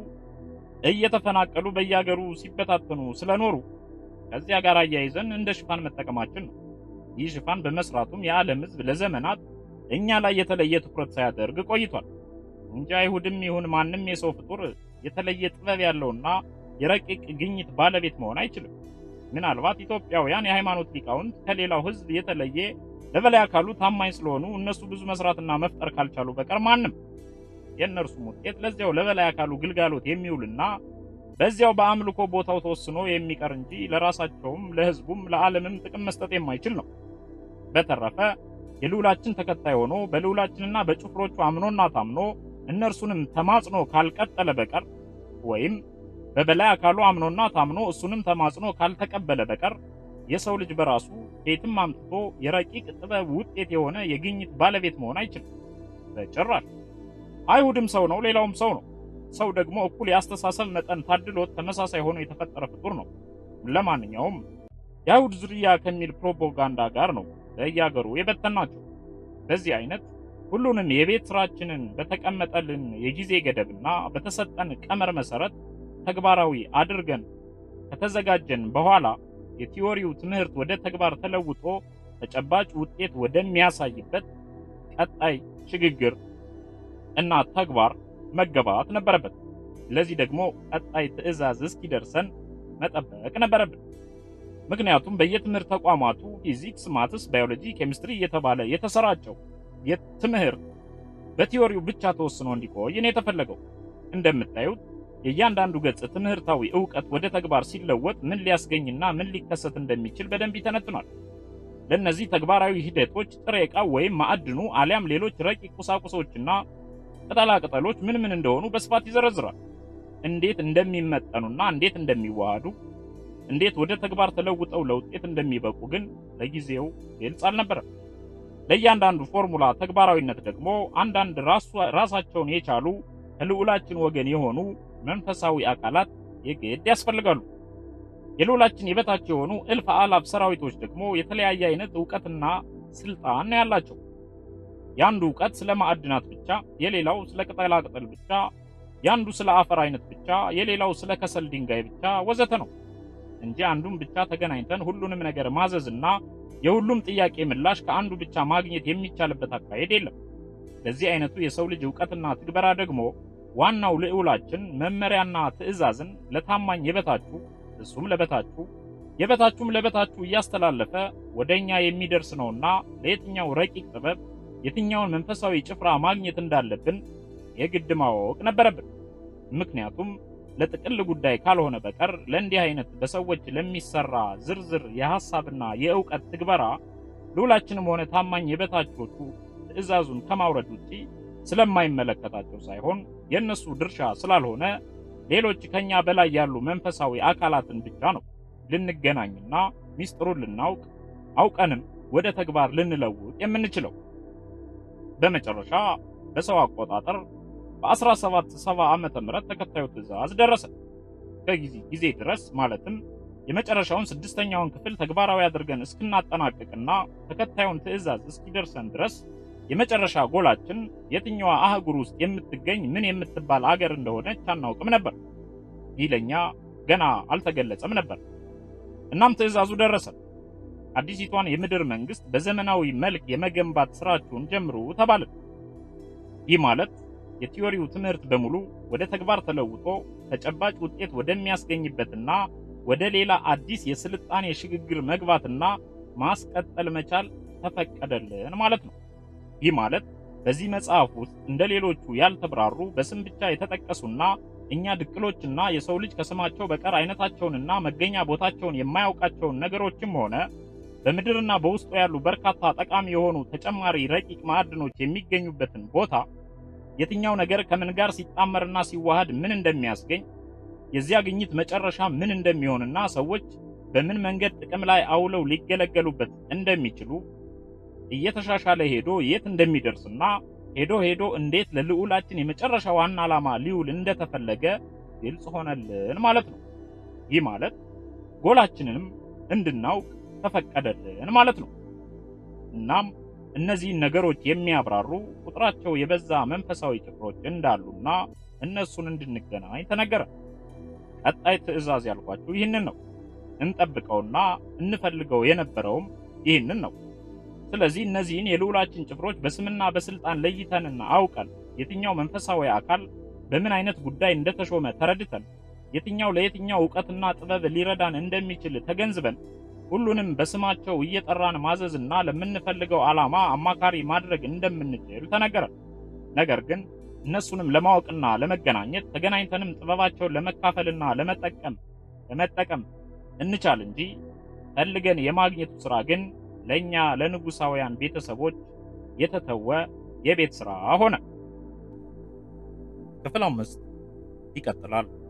S1: እየተፈናቀሉ በየአገሩ ሲበታተኑ ስለኖሩ ከዚያ ጋር አያይዘን እንደ ሽፋን መጠቀማችን ነው። ይህ ሽፋን በመስራቱም የዓለም ህዝብ ለዘመናት እኛ ላይ የተለየ ትኩረት ሳያደርግ ቆይቷል እንጂ አይሁድም ይሁን ማንም የሰው ፍጡር የተለየ ጥበብ ያለውና የረቂቅ ግኝት ባለቤት መሆን አይችልም። ምናልባት ኢትዮጵያውያን የሃይማኖት ሊቃውንት ከሌላው ህዝብ የተለየ ለበላይ አካሉ ታማኝ ስለሆኑ እነሱ ብዙ መስራትና መፍጠር ካልቻሉ በቀር ማንም የእነርሱም ውጤት ለዚያው ለበላይ አካሉ ግልጋሎት የሚውልና በዚያው በአምልኮ ቦታው ተወስኖ የሚቀር እንጂ ለራሳቸውም ለህዝቡም ለዓለምም ጥቅም መስጠት የማይችል ነው። በተረፈ የልዑላችን ተከታይ ሆኖ በልዑላችንና በጭፍሮቹ አምኖና ታምኖ እነርሱንም ተማጽኖ ካልቀጠለ በቀር ወይም በበላይ አካሉ አምኖና ታምኖ እሱንም ተማጽኖ ካልተቀበለ በቀር የሰው ልጅ በራሱ ከየትም አምጥቶ የረቂቅ ጥበብ ውጤት የሆነ የግኝት ባለቤት መሆን አይችልም በጭራሽ። አይሁድም ሰው ነው፣ ሌላውም ሰው ነው። ሰው ደግሞ እኩል የአስተሳሰብ መጠን ታድሎት ተመሳሳይ ሆኖ የተፈጠረ ፍጡር ነው። ለማንኛውም የአይሁድ ዝርያ ከሚል ፕሮፓጋንዳ ጋር ነው በየአገሩ የበተናቸው። በዚህ አይነት ሁሉንም የቤት ስራችንን በተቀመጠልን የጊዜ ገደብና በተሰጠን ቀመር መሰረት ተግባራዊ አድርገን ከተዘጋጀን በኋላ የቲዎሪው ትምህርት ወደ ተግባር ተለውጦ ተጨባጭ ውጤት ወደሚያሳይበት ቀጣይ ሽግግር እና ተግባር መገባት ነበረበት። ለዚህ ደግሞ ቀጣይ ትዕዛዝ እስኪደርሰን መጠበቅ ነበረብን። ምክንያቱም በየትምህርት ተቋማቱ ፊዚክስ፣ ማትስ፣ ባዮሎጂ፣ ኬሚስትሪ እየተባለ የተሰራጨው የትምህርት በቲዎሪው ብቻ ተወስኖ እንዲቆይ ነው የተፈለገው። እንደምታዩት የእያንዳንዱ ገጽ ትምህርታዊ ዕውቀት ወደ ተግባር ሲለወጥ ምን ሊያስገኝና ምን ሊከሰት እንደሚችል በደንብ ይተነትኗል። ለእነዚህ ተግባራዊ ሂደቶች ጥሬ ዕቃው ወይም ማዕድኑ አሊያም ሌሎች ረቂቅ ቁሳቁሶችና ቅጠላ ቅጠሎች ምን ምን እንደሆኑ በስፋት ይዘረዝራል። እንዴት እንደሚመጠኑና እንዴት እንደሚዋሃዱ፣ እንዴት ወደ ተግባር ተለውጠው ለውጤት እንደሚበቁ ግን ለጊዜው ግልጽ አልነበረም። ለእያንዳንዱ ፎርሙላ ተግባራዊነት ደግሞ አንዳንድ ራሳቸውን የቻሉ ከልዑላችን ወገን የሆኑ መንፈሳዊ አካላት የግድ ያስፈልጋሉ። የልዑላችን የበታች የሆኑ እልፍ አላፍ ሰራዊቶች ደግሞ የተለያየ አይነት ዕውቀትና ስልጣን ያላቸው የአንዱ ዕውቀት ስለ ማዕድናት ብቻ፣ የሌላው ስለ ቅጠላ ቅጠል ብቻ፣ የአንዱ ስለ አፈር አይነት ብቻ፣ የሌላው ስለ ከሰል ድንጋይ ብቻ ወዘተ ነው እንጂ አንዱን ብቻ ተገናኝተን ሁሉንም ነገር ማዘዝና የሁሉም ጥያቄ ምላሽ ከአንዱ ብቻ ማግኘት የሚቻልበት አካሄድ የለም። ለዚህ አይነቱ የሰው ልጅ ዕውቀትና ትግበራ ደግሞ ዋናው ልዑላችን መመሪያና ትዕዛዝን ለታማኝ የበታችሁ እሱም ለበታችሁ የበታችሁም ለበታችሁ እያስተላለፈ ወደኛ የሚደርስ ነውና ለየትኛው ረቂቅ ጥበብ የትኛውን መንፈሳዊ ጭፍራ ማግኘት እንዳለብን የግድ ማወቅ ነበረብን። ምክንያቱም ለጥቅል ጉዳይ ካልሆነ በቀር ለእንዲህ አይነት በሰዎች ለሚሰራ ዝርዝር የሐሳብና የእውቀት ትግበራ ልዑላችንም ሆነ ታማኝ የበታቾቹ ትዕዛዙን ከማውረድ ውጪ ስለማይመለከታቸው ሳይሆን የእነሱ ድርሻ ስላልሆነ ሌሎች ከኛ በላይ ያሉ መንፈሳዊ አካላትን ብቻ ነው ልንገናኝና ሚስጥሩን ልናውቅ አውቀንም ወደ ተግባር ልንለውጥ የምንችለው። በመጨረሻ በሰው አቆጣጠር በ1770 ዓመተ ምህረት ተከታዩ ትዕዛዝ ደረሰ። ከጊዜ ጊዜ ድረስ ማለትም የመጨረሻውን ስድስተኛውን ክፍል ተግባራዊ አድርገን እስክናጠናቅቅና ተከታዩን ትዕዛዝ እስኪደርሰን ድረስ የመጨረሻ ጎላችን የትኛዋ አህጉር ውስጥ የምትገኝ ምን የምትባል አገር እንደሆነች አናውቅም ነበር። ይህ ለእኛ ገና አልተገለጸም ነበር። እናም ትዕዛዙ ደረሰ። አዲሲቷን የምድር መንግስት በዘመናዊ መልክ የመገንባት ስራችሁን ጀምሩ ተባልን። ይህ ማለት የቲዮሪው ትምህርት በሙሉ ወደ ተግባር ተለውጦ ተጨባጭ ውጤት ወደሚያስገኝበትና ወደ ሌላ አዲስ የስልጣኔ ሽግግር መግባትና ማስቀጠል መቻል ተፈቀደልን ማለት ነው። ይህ ማለት በዚህ መጽሐፍ ውስጥ እንደ ሌሎቹ ያልተብራሩ በስም ብቻ የተጠቀሱና እኛ ድቅሎችና የሰው ልጅ ከስማቸው በቀር አይነታቸውንና መገኛ ቦታቸውን የማያውቃቸውን ነገሮችም ሆነ በምድርና በውስጡ ያሉ በርካታ ጠቃሚ የሆኑ ተጨማሪ ረቂቅ ማዕድኖች የሚገኙበትን ቦታ የትኛው ነገር ከምን ጋር ሲጣመርና ሲዋሃድ ምን እንደሚያስገኝ የዚያ ግኝት መጨረሻ ምን እንደሚሆንና ሰዎች በምን መንገድ ጥቅም ላይ አውለው ሊገለገሉበት እንደሚችሉ እየተሻሻለ ሄዶ የት እንደሚደርስና ሄዶ ሄዶ እንዴት ለልዑላችን የመጨረሻ ዋና ዓላማ ሊውል እንደተፈለገ ግልጽ ሆነልን ማለት ነው። ይህ ማለት ጎላችንንም እንድናውቅ ተፈቀደልን ማለት ነው። እናም እነዚህን ነገሮች የሚያብራሩ ቁጥራቸው የበዛ መንፈሳዊ ጭፍሮች እንዳሉና እነሱን እንድንገናኝ ተነገረ። ቀጣይ ትዕዛዝ ያልኳችሁ ይህንን ነው። እንጠብቀውና እንፈልገው የነበረውም ይህንን ነው። ስለዚህ እነዚህን የልዑላችን ጭፍሮች በስምና በስልጣን ለይተንና አውቀን የትኛው መንፈሳዊ አካል በምን አይነት ጉዳይ እንደተሾመ ተረድተን የትኛው ለየትኛው ዕውቀትና ጥበብ ሊረዳን እንደሚችል ተገንዝበን ሁሉንም በስማቸው እየጠራን ማዘዝና ለምንፈልገው ዓላማ አማካሪ ማድረግ እንደምንችል ተነገረን። ነገር ግን እነሱንም ለማወቅና ለመገናኘት ተገናኝተንም ጥበባቸውን ለመካፈልና ለመጠቀም ለመጠቀም እንቻል እንጂ ፈልገን የማግኘቱ ሥራ ግን ለእኛ ለንጉሳውያን ቤተሰቦች የተተወ የቤት ሥራ ሆነ። ክፍል አምስት ይቀጥላል።